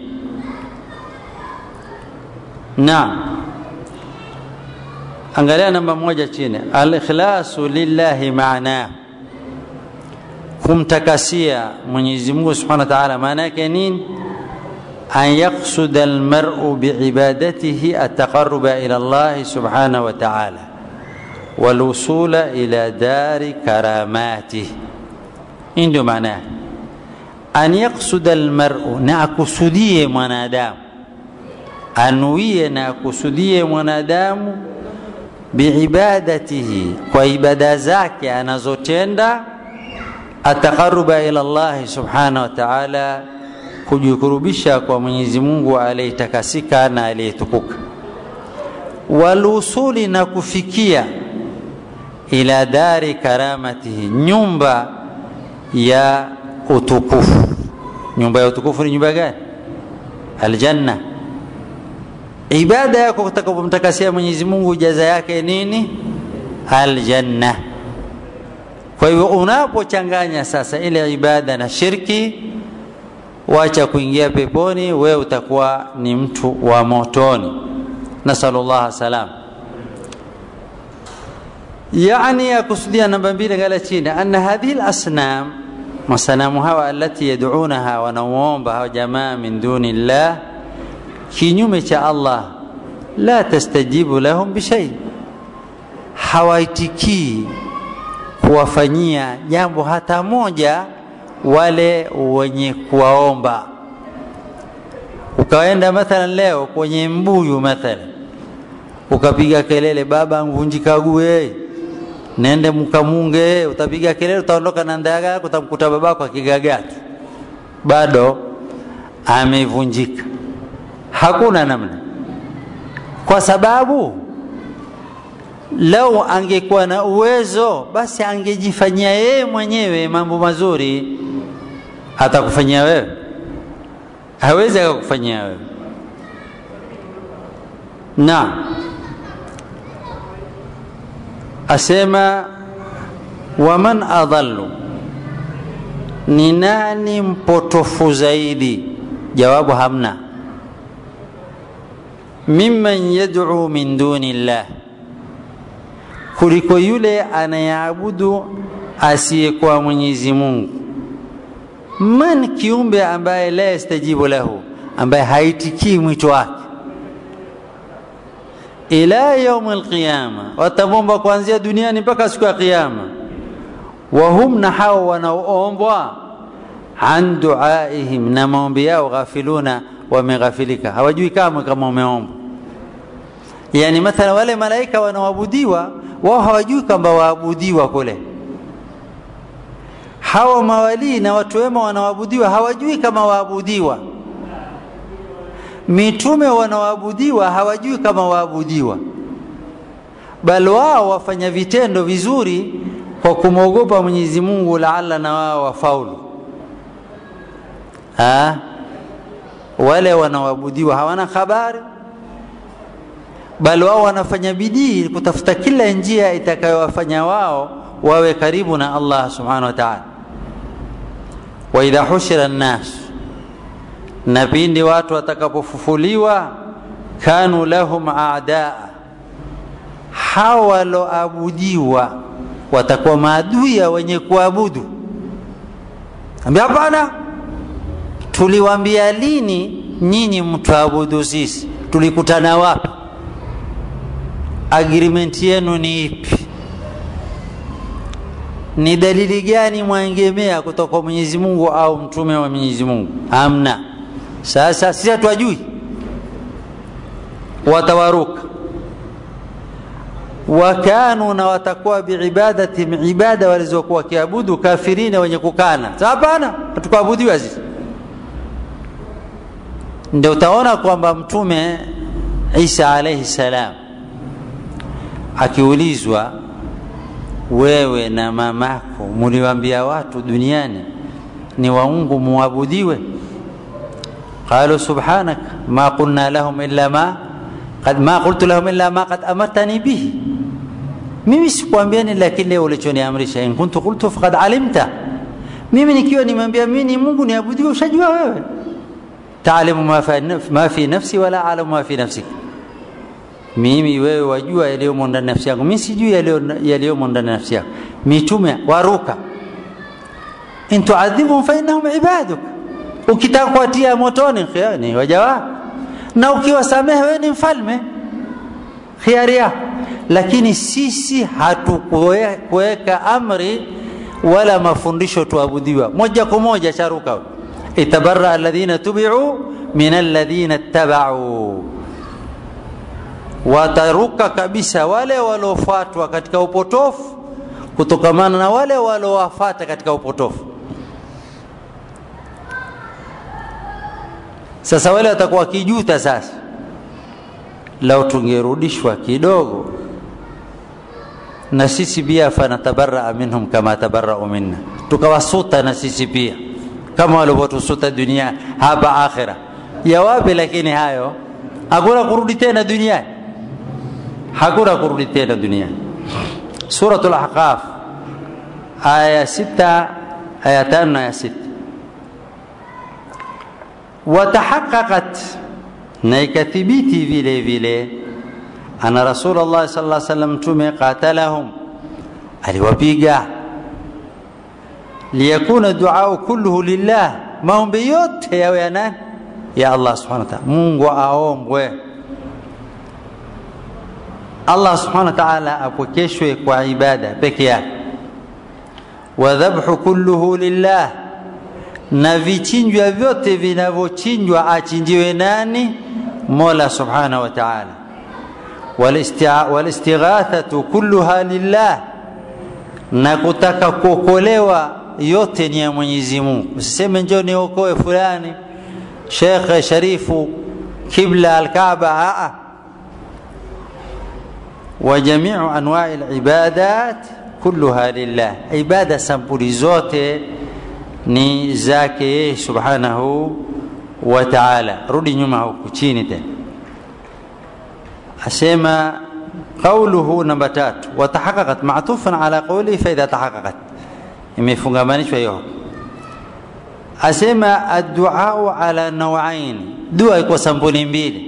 naam angalia namba moja chini alikhlasu lillahi maanah kumtakasia mwenyezi mungu subhanahu wa taala maana yake nini an yaqsuda almaru biibadatihi ataqaruba ila llahi subhanahu wa taala walwusula ila dari karamatih hii ndio maana yake an yaqsuda almaru na akusudie mwanadamu anuie na akusudie mwanadamu biibadatihi kwa ibada zake anazotenda ataqaruba ila llahi subhanahu wa taala kujikurubisha kwa mwenyezi mungu aliyetakasika na aliyetukuka walusuli na kufikia ila dari karamatihi nyumba ya utukufu nyumba ya utukufu ni nyumba gani aljanna ibada yako utakapomtakasia mwenyezi mungu jaza yake nini aljanna kwa hivyo unapochanganya sasa ile ibada na shirki wacha kuingia peponi wewe utakuwa ni mtu wa motoni nasalullah salam yani yakusudia namba mbili ngala chini anna hadhihi lasnam masanamu hawa alati yaduunaha wanamuomba hawa jamaa min duni llah kinyume cha allah la tastajibu lahum bishai hawaitikii kuwafanyia jambo hata moja wale wenye kuwaomba ukaenda mathalan leo kwenye mbuyu mathalan ukapiga kelele baba mvunjikague nende mkamunge utapiga kelele utaondoka na ndaga yako utamkuta babako akigagatu bado amevunjika hakuna namna kwa sababu lau angekuwa na uwezo basi angejifanyia yeye mwenyewe mambo mazuri atakufanyia wewe hawezi akakufanyia wewe na asema waman adhallu ni nani mpotofu zaidi jawabu hamna mimman yad'u min duni llah kuliko yule anayeabudu asiyekuwa mwenyezi mungu man kiumbe ambaye la yastajibu lahu ambaye haitikii mwito wake ila yaumi alqiyama watamwomba kuanzia duniani mpaka siku ya qiyama wahum na hao wanaoombwa an duaihim na maombi yao ghafiluna wameghafilika hawajui kamwe kama umeombwa yani mathala wale malaika wanaoabudiwa wao hawajui kwamba waabudiwa kule hawa mawalii na watu wema wanaoabudiwa hawajui kama waabudiwa mitume wanaoabudiwa hawajui kama waabudiwa bali wao wafanya vitendo vizuri kwa kumwogopa mwenyezi mungu laala na wao wafaulu ha? wale wanaoabudiwa hawana habari bali wao wanafanya bidii kutafuta kila njia itakayowafanya wao wawe karibu na allah subhanahu wa taala waidha hushira nnas na pindi watu watakapofufuliwa kanu lahum adaa hawa waloabudiwa watakuwa maadui ya wenye kuabudu ambia hapana tuliwambia lini nyinyi mtuabudu sisi tulikutana wapi agreement yenu ni ipi ni dalili gani mwaengemea kutoka kwa mwenyezi mungu au mtume wa mwenyezi mungu hamna sasa sisi hatwajui watawaruka wakanu na watakuwa biibadatihim ibada walizokuwa wakiabudu kafirina wenye kukana hapana hatukuabudiwa sisi ndio utaona kwamba mtume isa alaihi salam akiulizwa wewe na mamako muliwaambia watu duniani ni waungu muabudiwe qalu subhanak ma qulna lahum illa ma qad ma qultu lahum illa ma qad amartani bihi mimi sikuambiani lakini leo ulichoniamrisha in kuntu qultu faqad alimta mimi nikiwa nimeambia mimi ni mungu niabudiwe ushajua wewe taalimu ma fi, ma fi nafsi wala alamu ma fi nafsik mimi wewe wajua yaliyomo ndani nafsi yangu mimi sijui yaliyomo ndani nafsi yangu mitume waruka in tuadhibhum fa innahum ibaduk ukitaka kuwatia motoni ni waja wako na ukiwasamehe wewe ni mfalme khiari yako lakini sisi hatukuweka amri wala mafundisho tuabudiwa moja kwa moja charuka itabarra alladhina tubiu min alladhina ittabau wataruka kabisa wale waliofuatwa katika upotofu kutokamana na wale waliowafata katika upotofu sasa wale watakuwa kijuta sasa lau tungerudishwa kidogo na sisi pia fanatabaraa minhum kama tabarau minna tukawasuta na sisi pia kama walivyotusuta dunia hapa akhira ya wapi lakini hayo hakuna kurudi tena duniani hakuna kurudi tena duniani suratul ahqaf aya sita aya tano na aya sita watahaqaqat na ikathibiti vile vile ana rasulullah sallallahu alaihi wasallam mtume qatalahum aliwapiga liyakuna duau kulluhu lillah maombi yote yawe ya nani ya allah subhanahu wa ta'ala mungu aombwe allah subhanahu wa ta'ala apokeshwe kwa ibada peke yake wadhabhu kulluhu lillah na vichinjwa vyote vinavyochinjwa achinjiwe nani mola subhanahu wa ta'ala walistighathatu kulluha lillah na kutaka kuokolewa yote ni ya mwenyezi mungu usiseme njoo niokoe fulani shekhe sharifu kibla alkaaba aa وجميع انواع العبادات كلها لله عباده sampuli zote ni zake yeye subhanahu wa ta'ala rudi nyuma huku chini tena asema قوله namba tatu watahaqaqat ma'tufan ala qawli fa idha tahaqaqat imefungamanishwa hiyo asema addu'a ala nawain dua iko sampuli mbili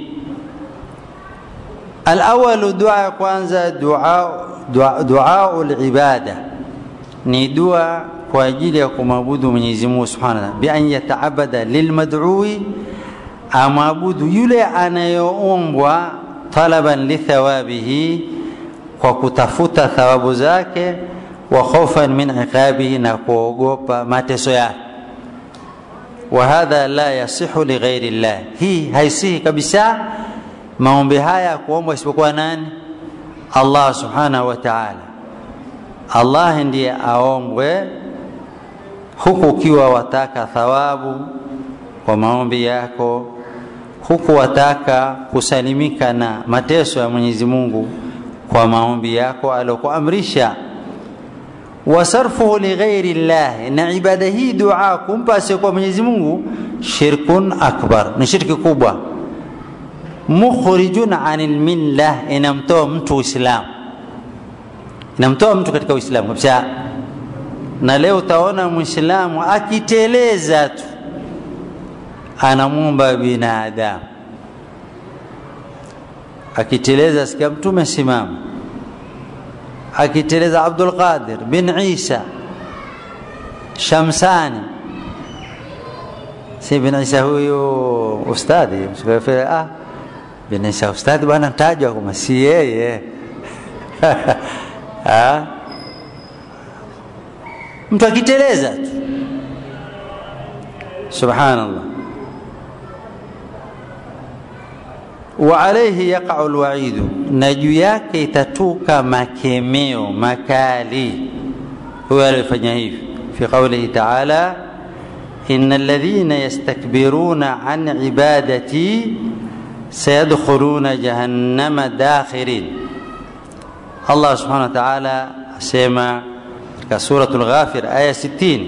الأول دعاء kwanza دعاء دعاء العبادة ni dua kwa ajili ya kumwabudu Mwenyezi Mungu Subhanahu wa Ta'ala bi an yataabada lilmad'ui amwabudu yule anayoombwa talaban lithawabihi kwa kutafuta thawabu zake wa khawfan min iqabihi na kuogopa mateso yake wa hadha la yasihu li ghairi llah hii haisihi kabisa maombi haya kuombwa isipokuwa nani Allah subhanahu wa ta'ala Allah ndiye aombwe huku ukiwa wataka thawabu kwa maombi yako huku wataka kusalimika na mateso ya Mwenyezi Mungu kwa maombi yako alokuamrisha wasarfuhu lighairi llah na ibada hii dua kumpa asiyekuwa Mwenyezi Mungu shirkun akbar ni shirki kubwa mukhrijun anil millah inamtoa mtu uislamu inamtoa mtu katika uislamu kabisa na leo utaona muislamu akiteleza tu anamwomba binadamu akiteleza sikia mtume simama akiteleza abdul qadir bin isa shamsani si bin isa huyu ustadhi ah bin isa ustadhi bwana tajwa kama si yeye mtu akiteleza tu subhanallah وعليه يقع الوعيد نجو yake itatuka makemeo makali huyo alifanya hivi في قوله تعالى إن الذين يستكبرون عن عبادتي سيدخلون جهنم داخرين Allah subhanahu wa ta'ala asema katika suratul Ghafir aya 60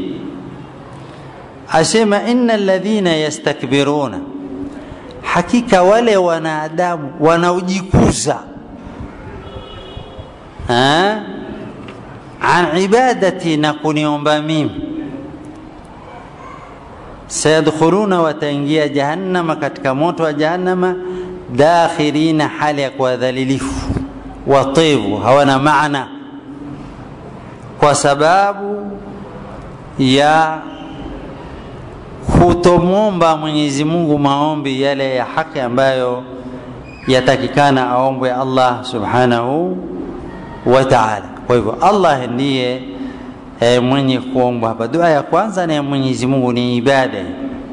asema innal ladhina yastakbiruna, hakika wale wanadamu wanaojikuza an ibadati, na kuniomba mimi, sayadkhuluna, wataingia jahannama, katika moto wa jahannama, dakhirina, hali ya kuwadhalilifu, wativu, hawana maana, kwa sababu ya kutomwomba Mwenyezi Mungu maombi yale ya haki ambayo yatakikana aombwe Allah subhanahu wa ta'ala. Kwa hivyo Allah ndiye e, mwenye kuombwa hapa. Dua ya kwanza ni ya Mwenyezi Mungu, ni ibada.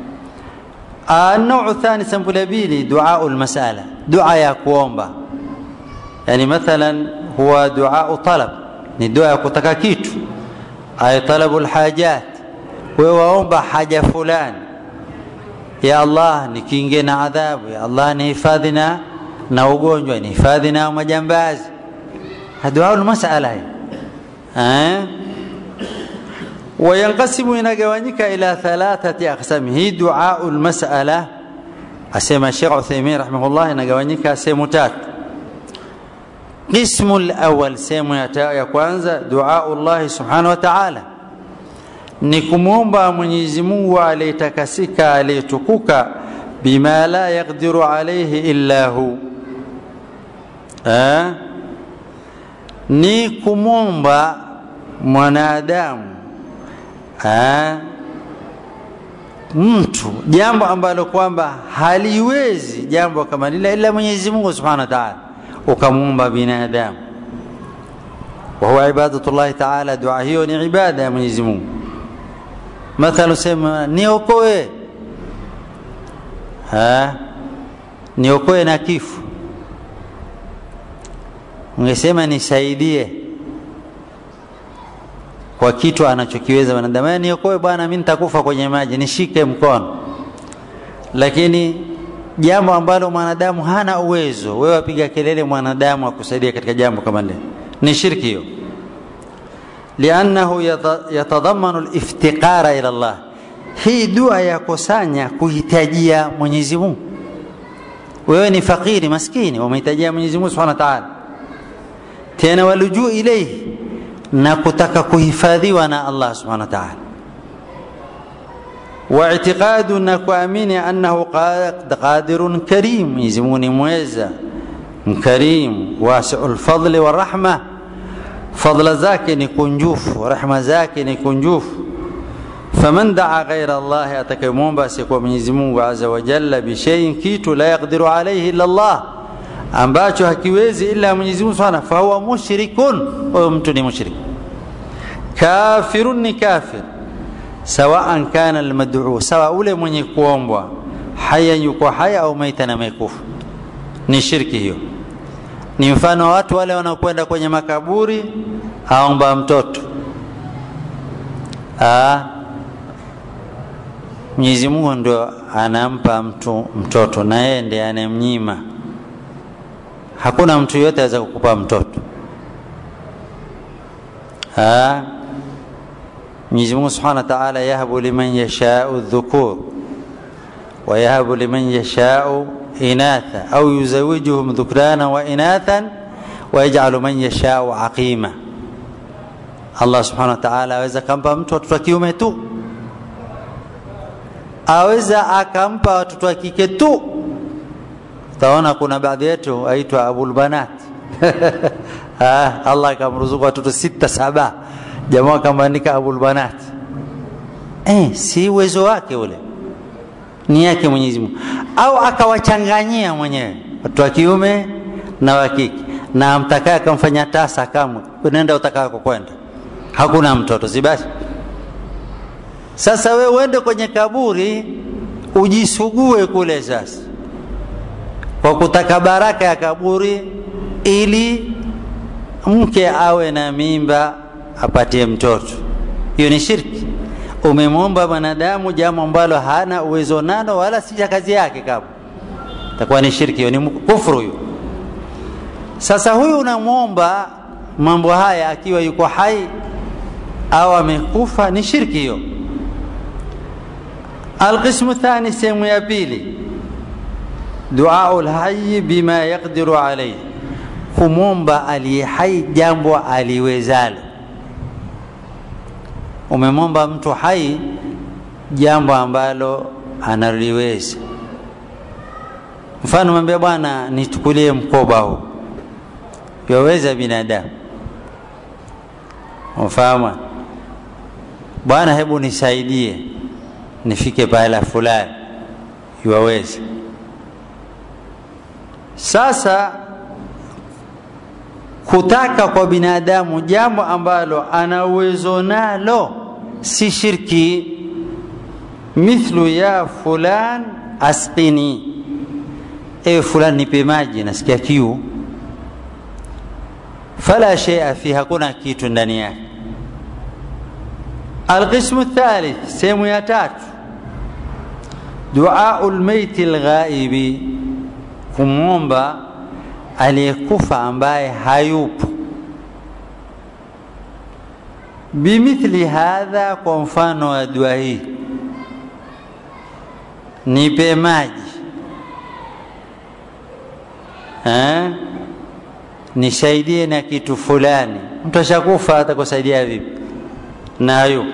Nau thani, sampuli ya pili, duau lmasala, dua ya kuomba. Yani mathalan huwa duau talab, ni dua ya kutaka kitu, ay talabu lhajat wewe waomba haja fulani, ya Allah nikinge na adhabu, ya Allah nihifadhi na na ugonjwa, nihifadhi na majambazi. Dua masala hii eh, wayanqasimu, inagawanyika ila thalathati aqsami. Hii dua masala asema Sheikh Uthaymeen rahimahullah, inagawanyika sehemu tatu. Qismu al-awwal, sehemu ya kwanza, dua Allah subhanahu wa ta'ala ni kumwomba Mwenyezi Mungu aliyetakasika aliyetukuka, bima la yaqdiru alayhi illa hu eh? ni kumwomba mwanadamu eh? mtu jambo ambalo kwamba haliwezi jambo kama lile ila Mwenyezi Mungu subhanahu wa ta'ala, ukamwomba binadamu, wa huwa ibadatullahi ta'ala. Dua hiyo ni ibada ya Mwenyezi Mungu mathalu sema niokoe, niokoe na kifo. Ungesema nisaidie kwa kitu anachokiweza wanadamu, niokoe bwana, mimi nitakufa kwenye maji, nishike mkono. Lakini jambo ambalo mwanadamu hana uwezo, wewe wapiga kelele mwanadamu akusaidia katika jambo kama lile, ni shirki hiyo liannahu yatadhamanu liftiqara ila Allah. Hii dua yakusanya kuhitajia Mwenyezi Mungu. Wewe ni fakiri maskini, umehitajia Mwenyezi Mungu subhanahu wa ta'ala, tena walujuu ilaihi, na kutaka kuhifadhiwa na Allah subhanahu wa ta'ala, wa i'tiqadu, na kuamini annahu qadirun karim, Mwenyezi Mungu ni mweza mkarim, wasiul fadli wa rahma fadla zake ni kunjufu, rehma zake ni kunjufu. Faman daa ghaira Allahi, atakayemwomba asiyekuwa Mwenyezi Mungu azza wa jalla bishaiin, kitu la yaqdiru alayhi illa Allah, ambacho hakiwezi ila Mwenyezi Mungu subhanahu, fahuwa mushrikun, huyo mtu ni mushrik. Kafirun ni kafir, sawaan kana almad'u, sawa ule mwenye kuombwa haya yuko haya au maitan amekufa, ni shirki hiyo ni mfano wa watu wale wanaokwenda kwenye makaburi aomba mtoto. Mwenyezi Mungu ndio anampa mtu mtoto na yeye ndiye anemnyima. Hakuna mtu yote aweza kukupa mtoto. Mwenyezi Mungu Subhanahu wa Ta'ala, yahabu liman yashau dhukur wa yahabu liman yashau inatha au yuzawijuhum dhukrana wa inathan wa yaj'alu man yashau aqima. Allah subhanahu wa ta'ala aweza akampa mtu watoto wa kiume tu, aweza akampa watoto wa kike tu. Utaona kuna baadhi yetu aitwa abul banat Allah akamruzuku watoto sita saba, jamaa akamwandika abul banat. Eh, si uwezo wake ule ni yake Mwenyezi Mungu, au akawachanganyia mwenyewe watu wa kiume na wa kike, na amtakaye akamfanya tasa, kamwe nenda utakako kwenda, hakuna mtoto, si basi? Sasa we uende kwenye kaburi ujisugue kule sasa, kwa kutaka baraka ya kaburi, ili mke awe na mimba apatie mtoto. Hiyo ni shirki umemwomba mwanadamu jambo ambalo hana uwezo nalo wala si kazi yake, kama takuwa ni shirki, hiyo ni kufuru hiyo. Sasa huyu unamwomba mambo haya akiwa yuko hai au amekufa ni shirki hiyo alqismu thani sehemu ya pili duau lhayi bima yaqdiru alaihi kumwomba aliye hai jambo aliwezalo umemwomba mtu hai jambo ambalo analiweza mfano mwambia bwana nitukulie mkoba huu yaweza binadamu ufahamu bwana hebu nisaidie nifike pahala fulani iwaweze sasa kutaka kwa binadamu jambo ambalo ana uwezo nalo si shirki mithlu ya fulan asqini ewe fulani nipe maji nasikia kiu fala sheia fi hakuna kitu ndani yake alqismu thalith sehemu ya tatu duau lmeiti lghaibi kumwomba aliyekufa ambaye hayupo bimithli hadha kwa mfano wa dua hii nipe maji eh? nisaidie na kitu fulani mtu ashakufa atakusaidia vipi na hayupo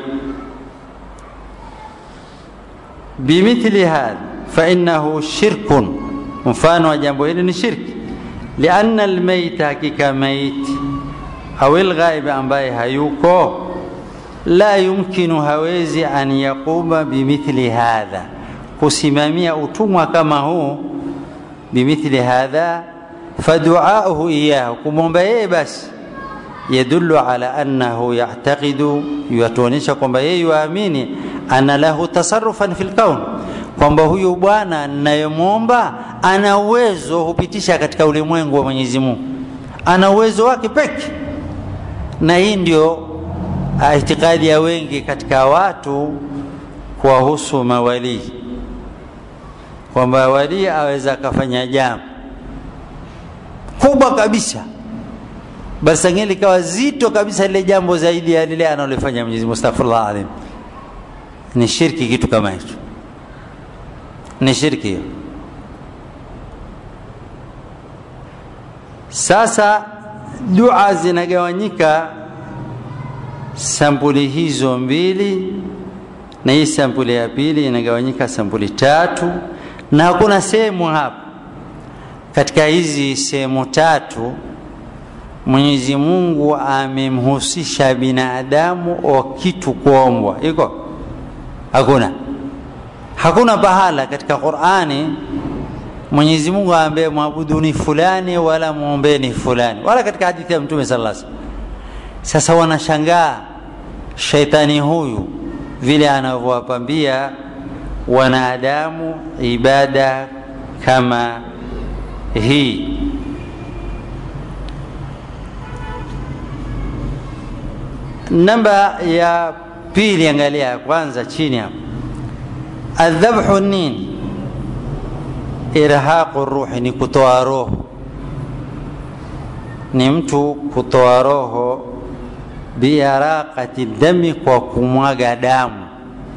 bimithli hadha fainahu shirkun mfano wa jambo hili ni shirki lianna almaita hakika maiti au lghaibi ambaye hayuko la yumkinu hawezi an yaquma bimithli hadha kusimamia utumwa kama huu bimithli hadha faduauhu iyahu kumwomba yeye basi yadullu ala annahu yactaqidu yatuonyesha kwamba yeye yuamini ana lahu tasarufan fi lkaun kwamba huyu bwana ninayemwomba ana uwezo hupitisha katika ulimwengu wa mwenyezi mungu ana uwezo wake peke na hii ndio itikadi ya wengi katika watu kuwahusu mawalii kwamba walii aweza akafanya jambo kubwa kabisa basi sangine likawa zito kabisa lile jambo zaidi ya lile analolifanya mwenyezi mungu astaghfirullah alim ni shirki kitu kama hicho ni shirki hiyo sasa dua zinagawanyika sampuli hizo mbili na hii sampuli ya pili inagawanyika sampuli tatu na hakuna sehemu hapa katika hizi sehemu tatu mwenyezi mungu amemhusisha binadamu o kitu kuombwa iko hakuna hakuna pahala katika qurani mwenyezi mungu aambie mwabuduni fulani wala mwombeni fulani wala katika hadithi ya mtume saa salam sasa wanashangaa shaitani huyu vile anavyowapambia wanadamu ibada kama hii namba ya pili angalia kwanza chini hapo adhabhu nini irhaqu ruhi ni kutoa roho ni mtu kutoa roho biaraqati dami kwa kumwaga damu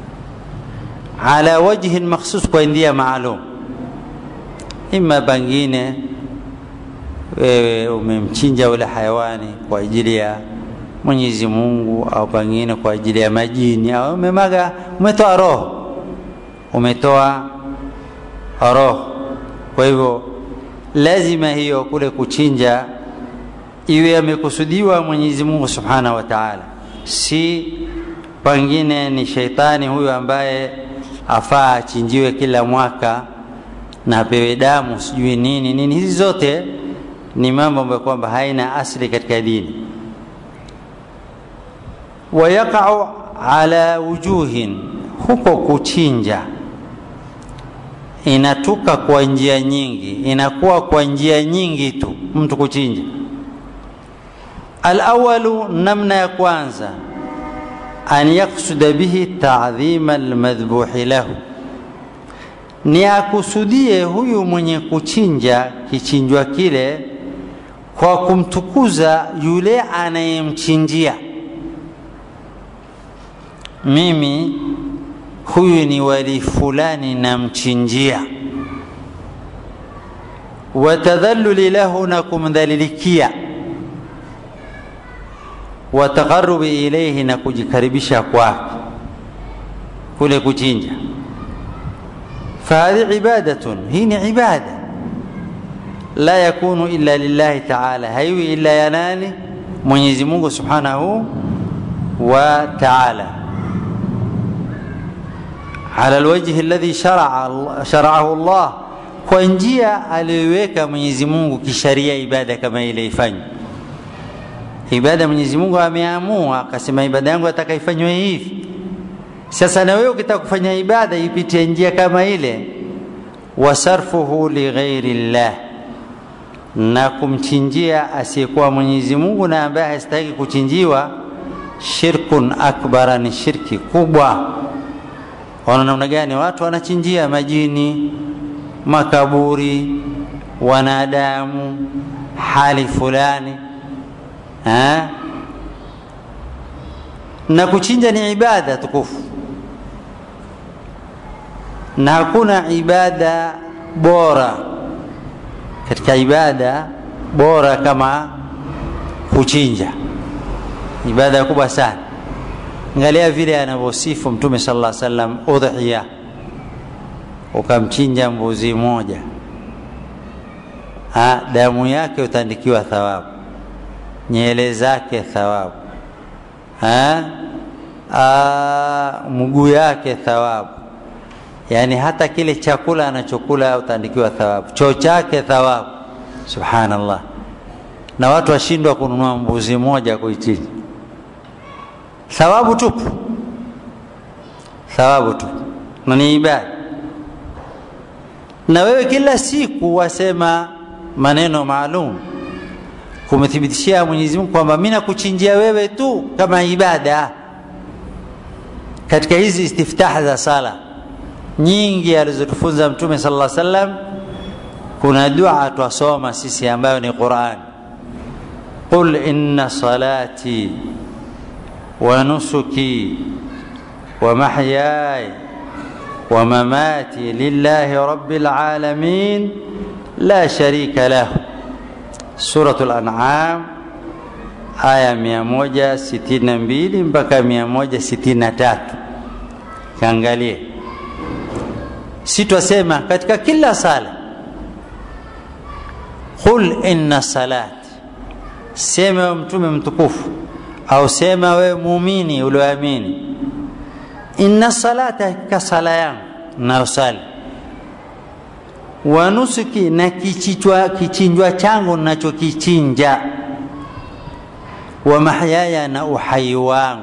ala wajhin makhsus kwa ndia maalum ima pengine wewe umemchinja ule hayawani kwa ajili ya mwenyezi mungu au pengine kwa ajili ya majini au umemaga umetoa roho umetoa roho kwa hivyo lazima hiyo kule kuchinja iwe amekusudiwa mwenyezi mungu subhanahu wa taala si pengine ni sheitani huyu ambaye afaa achinjiwe kila mwaka na apewe damu sijui nini nini hizi zote ni mambo ambayo kwamba haina asli katika dini wayaqau ala wujuhin huko kuchinja inatuka kwa njia nyingi inakuwa kwa njia nyingi tu mtu kuchinja alawalu namna ya kwanza an yaksuda bihi tadhima almadhbuhi lahu ni akusudie huyu mwenye kuchinja kichinjwa kile kwa kumtukuza yule anayemchinjia mimi huyu ni wali fulani namchinjia watadhaluli lahu na kumdhalilikia wataqarubi ilaihi na kujikaribisha kwake kule kuchinja fahadhi ibadatun hii ni ibada la yakunu illa lillahi taala haiwi illa ya nani mwenyezi mungu subhanahu wa taala ala alwajhi alladhi sharaahu llah kwa njia aliyoiweka mwenyezi mungu kisharia ibada kama ile ifanywe ibada mwenyezi mungu ameamua akasema ibada yangu atakaifanywe hivi sasa na wewe ukitaka kufanya ibada ipitie njia kama ile wasarfuhu lighairi llah na kumchinjia asiyekuwa mwenyezi mungu na ambaye hastahiki kuchinjiwa shirkun akbara ni shirki kubwa wana namna gani watu wanachinjia majini makaburi wanadamu hali fulani ha? na kuchinja ni ibada tukufu na hakuna ibada bora katika ibada bora kama kuchinja ibada kubwa sana angalia vile anavyosifu mtume sala lla salam udhiya ukamchinja mbuzi moja ha, damu yake utaandikiwa thawabu nyele zake thawabu mguu yake thawabu yaani hata kile chakula anachokula utaandikiwa thawabu choo chake thawabu subhanallah na watu washindwa kununua mbuzi moja kuichinja thawabu tupu thawabu tupu na ni ibada na wewe kila siku wasema maneno maalum kumthibitishia Mwenyezi Mungu kwamba mimi nakuchinjia wewe tu kama ibada katika hizi istiftah za sala nyingi alizotufunza Mtume sallallahu alaihi wasallam kuna dua twasoma sisi ambayo ni Qur'an qul inna salati wa nusuki wa mahyaya wa mamati lillahi rabbil alamin la sharika lahu Suratul An'am aya 162 mpaka 163. Kaangalie, si twasema katika kila sala, qul inna salati, sema wewe mtume mtukufu au sema wewe muumini ulioamini, inna salata, hakika sala yangu nayosali wa nusuki na kichichwa, kichinjwa changu nachokichinja wa mahyaya na uhai wangu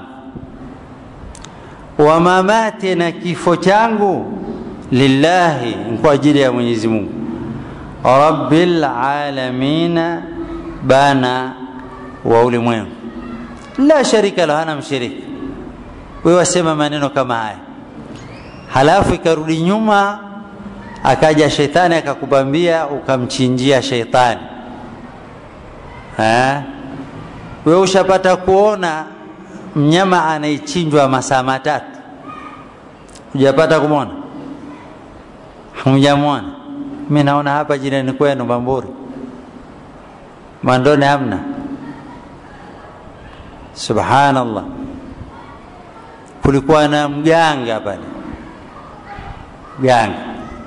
wa mamati na kifo changu lillahi kwa ajili ya Mwenyezi Mungu rabbil alamina bana wa ulimwengu la sharika lahu hana mshirika wewe wasema maneno kama haya halafu ikarudi nyuma akaja shetani akakubambia ukamchinjia shetani wewe ushapata kuona mnyama anaichinjwa masaa matatu hujapata kumwona hujamwona mi naona hapa jirani kwenu bamburi mandone hamna subhanallah kulikuwa na mganga pale mganga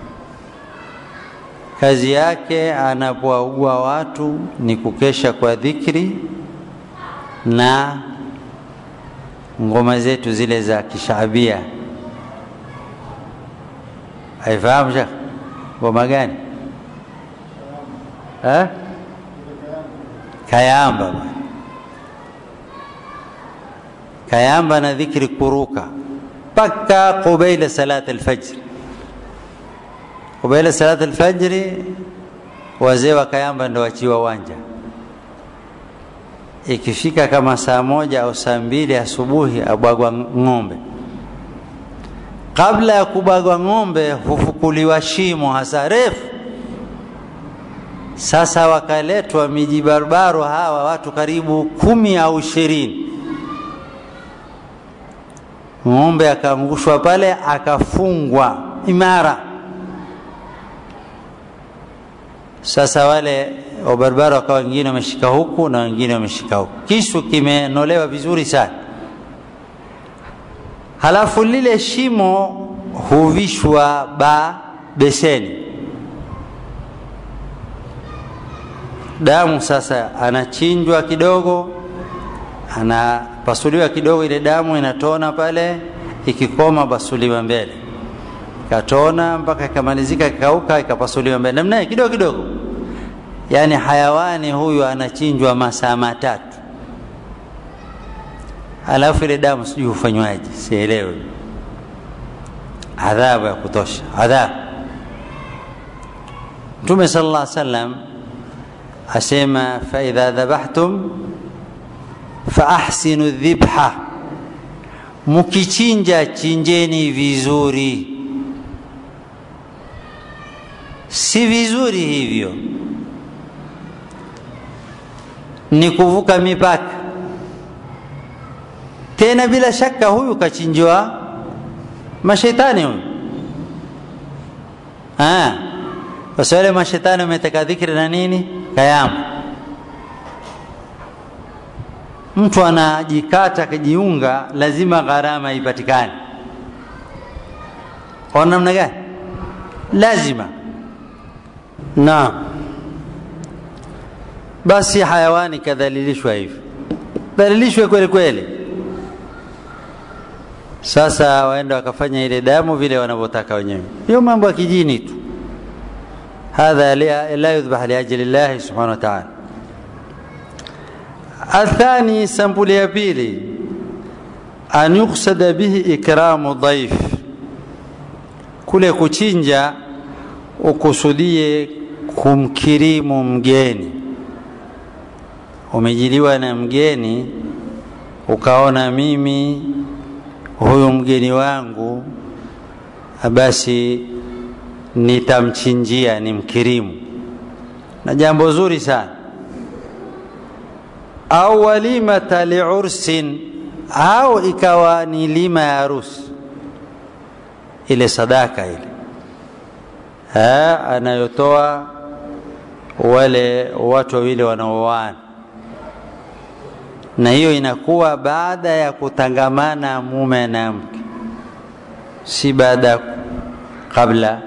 kazi yake anapowaugua watu ni kukesha kwa dhikri na ngoma zetu zile za kishaabia haifahamu shekh ngoma gani ha? kayamba kayamba na dhikri kuruka mpaka qubaila salat alfajri kubaila salati alfajri wazee wa Kayamba ndo wachiwa uwanja. Ikifika kama saa moja au saa mbili asubuhi, abwagwa ng'ombe. Kabla ya kubwagwa ng'ombe, hufukuliwa shimo hasa refu. sasa wakaletwa miji barabaro hawa watu karibu kumi au ishirini ng'ombe akaangushwa pale akafungwa imara sasa wale wabarabara wakawa wengine wameshika huku na wengine wameshika huku kisu kimenolewa vizuri sana halafu lile shimo huvishwa ba beseni damu sasa anachinjwa kidogo anapasuliwa kidogo ile damu inatona pale ikikoma basuliwa mbele ikatona mpaka ikamalizika ikauka ikapasuliwa mbele namna kidogo kidogo yaani hayawani huyu anachinjwa masaa matatu alafu ile damu sijui hufanywaje sielewi adhabu ya kutosha adhabu mtume sala llah salam asema faidha dhabahtum faahsinu dhibha mkichinja chinjeni vizuri si vizuri hivyo ni kuvuka mipaka tena bila shaka huyu kachinjwa mashetani huyu basi wale mashetani wameteka dhikri na nini kayamu mtu anajikata akijiunga lazima gharama ipatikane kwa namna gani lazima naam basi hayawani kadhalilishwa hivyo dhalilishwe kweli kweli sasa waenda wakafanya ile damu vile wanavyotaka wenyewe hiyo mambo ya kijini tu hadha la yudhbah liajli llahi subhanahu wa taala athani sampuli ya pili an yuksada bihi ikramu dhaif kule kuchinja ukusudie kumkirimu mgeni umejiliwa na mgeni ukaona mimi huyu mgeni wangu basi nitamchinjia ni mkirimu na jambo zuri sana au walimata liursin au ikawa ni lima ya harusi ile sadaka ile ha, anayotoa wale watu wawili wanaoana na hiyo inakuwa baada ya kutangamana mume na mke si baada qabla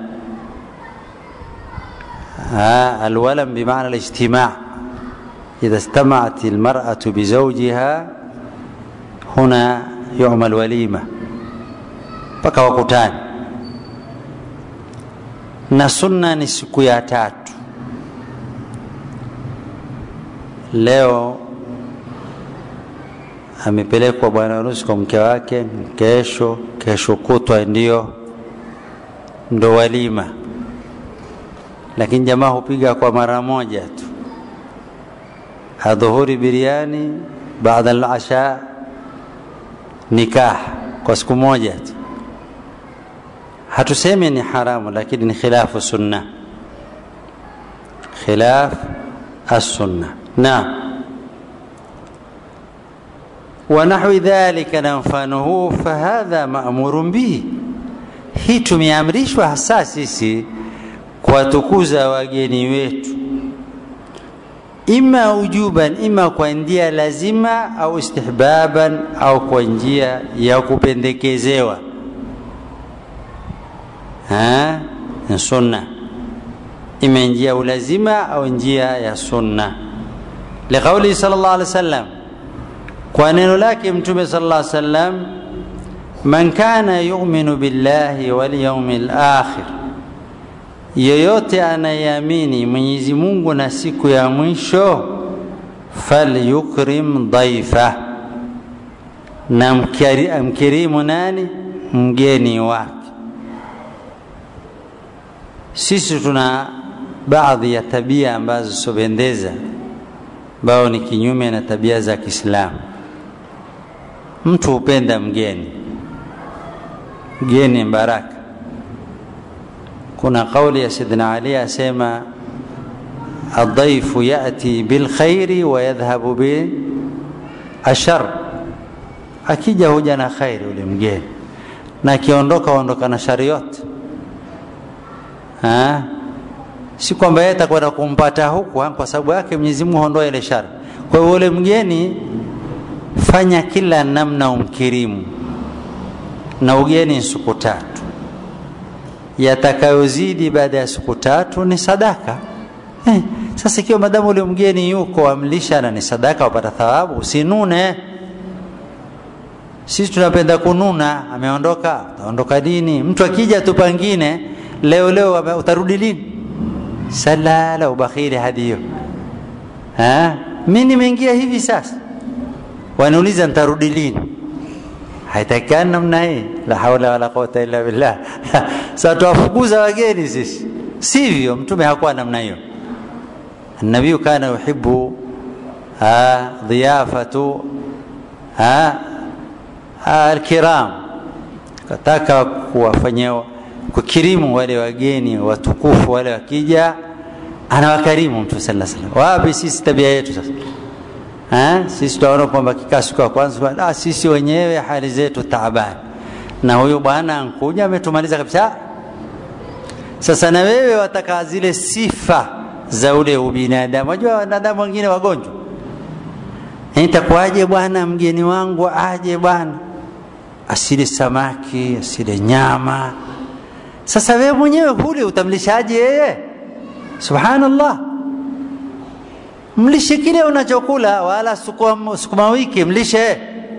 alwalam bimaana alijtimaa idha istamaat almar'atu bizawjiha huna yu'mal walima mpaka wakutani na sunna ni siku ya tatu leo amepelekwa bwana harusi kwa mke wake kesho kesho kutwa ndio ndo walima lakini jamaa hupiga kwa mara moja tu adhuhuri biriani baada alasha nikah kwa siku moja tu hatusemi ni haramu lakini ni khilafu sunna khilaf assunna naam ونحو ذلك na mfano huu fahadha maamurun bihi hii tumeamrishwa hasa sisi kuwatukuza wageni wetu ima ujuban ima kwa njia lazima au istihbaban au kwa njia ya kupendekezewa ni sunna ima njia ulazima au njia ya sunna liqaulihi sal llah alih wa sallam kwa neno lake mtume sal llah sallam man kana yuminu billahi walyaumi lakhir yeyote anayeamini mwenyezi mungu na siku ya mwisho falyukrim dhaifa na mkirimu nani mgeni wake sisi tuna baadhi ya tabia ambazo zisopendeza ambao ni kinyume na tabia za kiislamu mtu hupenda mgeni mgeni baraka kuna kauli ya sidna ali asema aldhaifu yati bilkhairi wayadhhabu bilashar, akija huja na khairi ule mgeni, na akiondoka ondoka na shari yote. Si kwamba yeye atakwenda kumpata huku, kwa sababu yake Mwenyezi Mungu hondoa ile shari. Kwa hiyo ule mgeni, fanya kila namna umkirimu, na ugeni ni siku tatu yatakayozidi baada ya siku tatu ni sadaka eh. Sasa ikiwa madamu ule mgeni yuko amlisha na ni sadaka, wapata thawabu, usinune. Sisi tunapenda kununa, ameondoka, utaondoka lini? Mtu akija tu pangine leo leo, utarudi lini? Salala ubakhili hadi hiyo. Mi nimeingia hivi sasa, wanauliza nitarudi lini? haitakikani namna hii, la haula wala quwata illa billah. Sasa tuwafukuza wageni sisi, sivyo? Mtume hakuwa namna hiyo. Nabiyu kana yuhibbu dhiyafatu alkiram, kataka kuwafanyia kukirimu wale wageni watukufu wale, wakija anawakarimu Mtume sallallahu alaihi wasallam. Wapi sisi tabia yetu sasa? Ha? Sisi tunaona kwamba kikaa siku ya kwanza, ah, sisi wenyewe hali zetu taabani, na huyu bwana ankuja ametumaliza kabisa. Sasa na wewe wataka zile sifa za ule ubinadamu. Wajua wanadamu wengine wagonjwa, itakuwaje bwana mgeni wangu aje bwana asile samaki asile nyama? Sasa wewe mwenyewe hule utamlishaje yeye? Subhanallah mlishe kile unachokula, wala sukuma, sukuma wiki mlishe.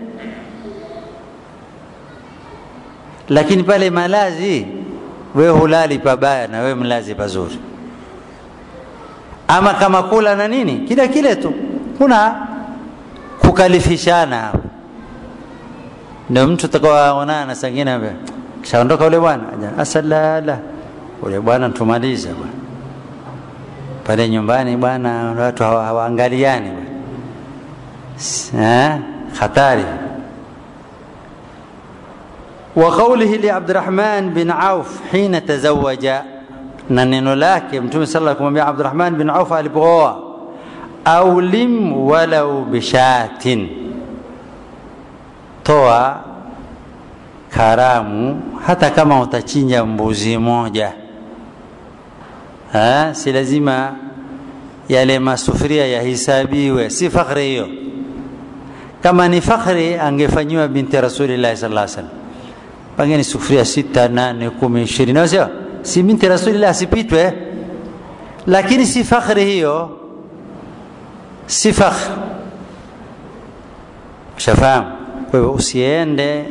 Lakini pale malazi, we hulali pabaya na we mlazi pazuri. Ama kama kula na nini, kile kile tu, kuna kukalifishana hapo. Ndio mtu takawaonana na sangine, kishaondoka ule bwana, asalala ule bwana tumaliza bwana pale nyumbani bwana, watu hawaangaliani bwana, hatari. Wa qawlihi li Abdurrahman bin Auf hina tazawaja, na neno lake Mtume sala kumwambia Abdurrahman bin Auf alipooa, aulim walau bishatin, toa karamu hata kama utachinja mbuzi moja Ha, si lazima yale masufuria yahisabiwe, si fakhri hiyo. Kama ni fakhri angefanyiwa binti Rasulillahi sallallahu alaihi wasallam, pengine sufuria sita, nane, kumi, ishirini, sio si binti Rasulillah asipitwe, lakini si fakhri hiyo, si fakhri. Ushafahamu? Kwa hivyo usiende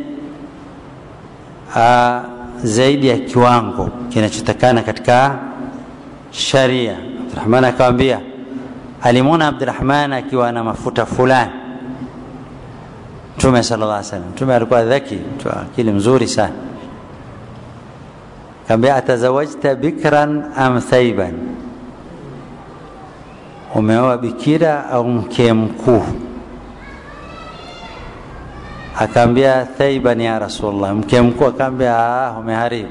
zaidi ya kiwango kinachotakana katika sharia. Abdurahman akamwambia, alimwona Abdurahman akiwa na mafuta fulani. Mtume sallallahu alaihi wasallam, Mtume alikuwa dhaki, mtu akili mzuri sana. Akamwambia, atazawajta bikran am thaiban, umeoa bikira au mke mkuu? Akaambia thaiban ya Rasulullah, mke mkuu. Akaambia ah, umeharibu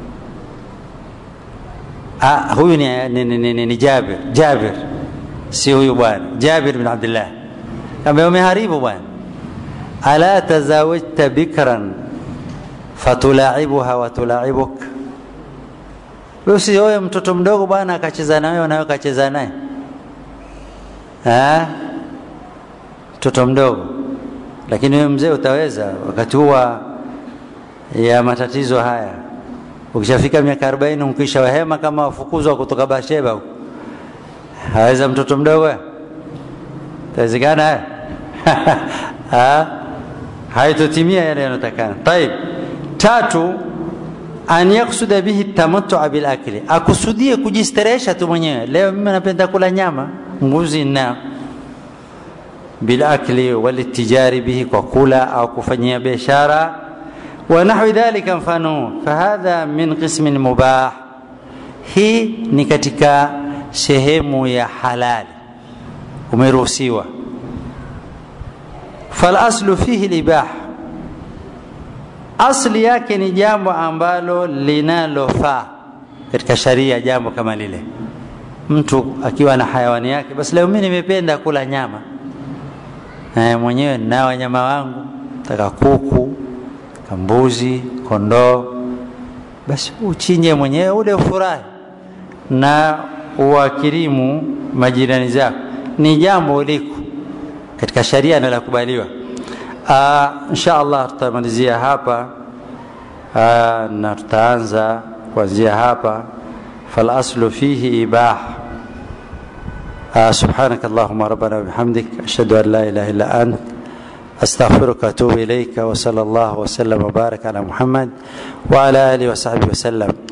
Ah, huyu ni, ni, ni, ni, ni Jabir. Jabir si huyu bwana, Jabir bin Abdullah. Kaambia umeharibu bwana. Ala tazawajta bikran fatulaibuha wa tulaibuk, wewe usioe mtoto mdogo bwana akacheza na wewe na wewe akacheza naye. Mtoto mdogo, lakini wewe mzee utaweza wakati huwa ya matatizo haya ukishafika miaka arobaini mkisha wahema kama wafukuzwa kutoka Basheba huko, haweza mtoto mdogo tawezekana haitotimia yale yanayotakana. Taib, tatu an yaksuda bihi tamattua bil akli, akusudie kujistarehesha tu mwenyewe. Leo mimi napenda kula nyama mbuzi na bil akli walitijari bihi, kwa kula au kufanyia biashara wa nahwi dhalika, mfano fahadha min qismin mubah, hii ni katika sehemu ya halali, umeruhusiwa. Falaslu fihi libah, asli yake ni jambo ambalo linalofaa katika sharia, jambo kama lile mtu akiwa na hayawani yake basi leo mimi nimependa kula nyama na mwenyewe na wanyama wangu taka kuku kambuzi kondoo basi uchinje mwenyewe ule ufurahi na uwakirimu majirani zako ni jambo liko katika sharia na lakubaliwa insha allah tutamalizia hapa aa, na tutaanza kuanzia hapa falaslu fihi ibah سبحانك اللهم ربنا وبحمدك أشهد أن لا إله إلا أنت أستغفرك وأتوب إليك وصلى الله وسلم وبارك على محمد وعلى آله وصحبه وسلم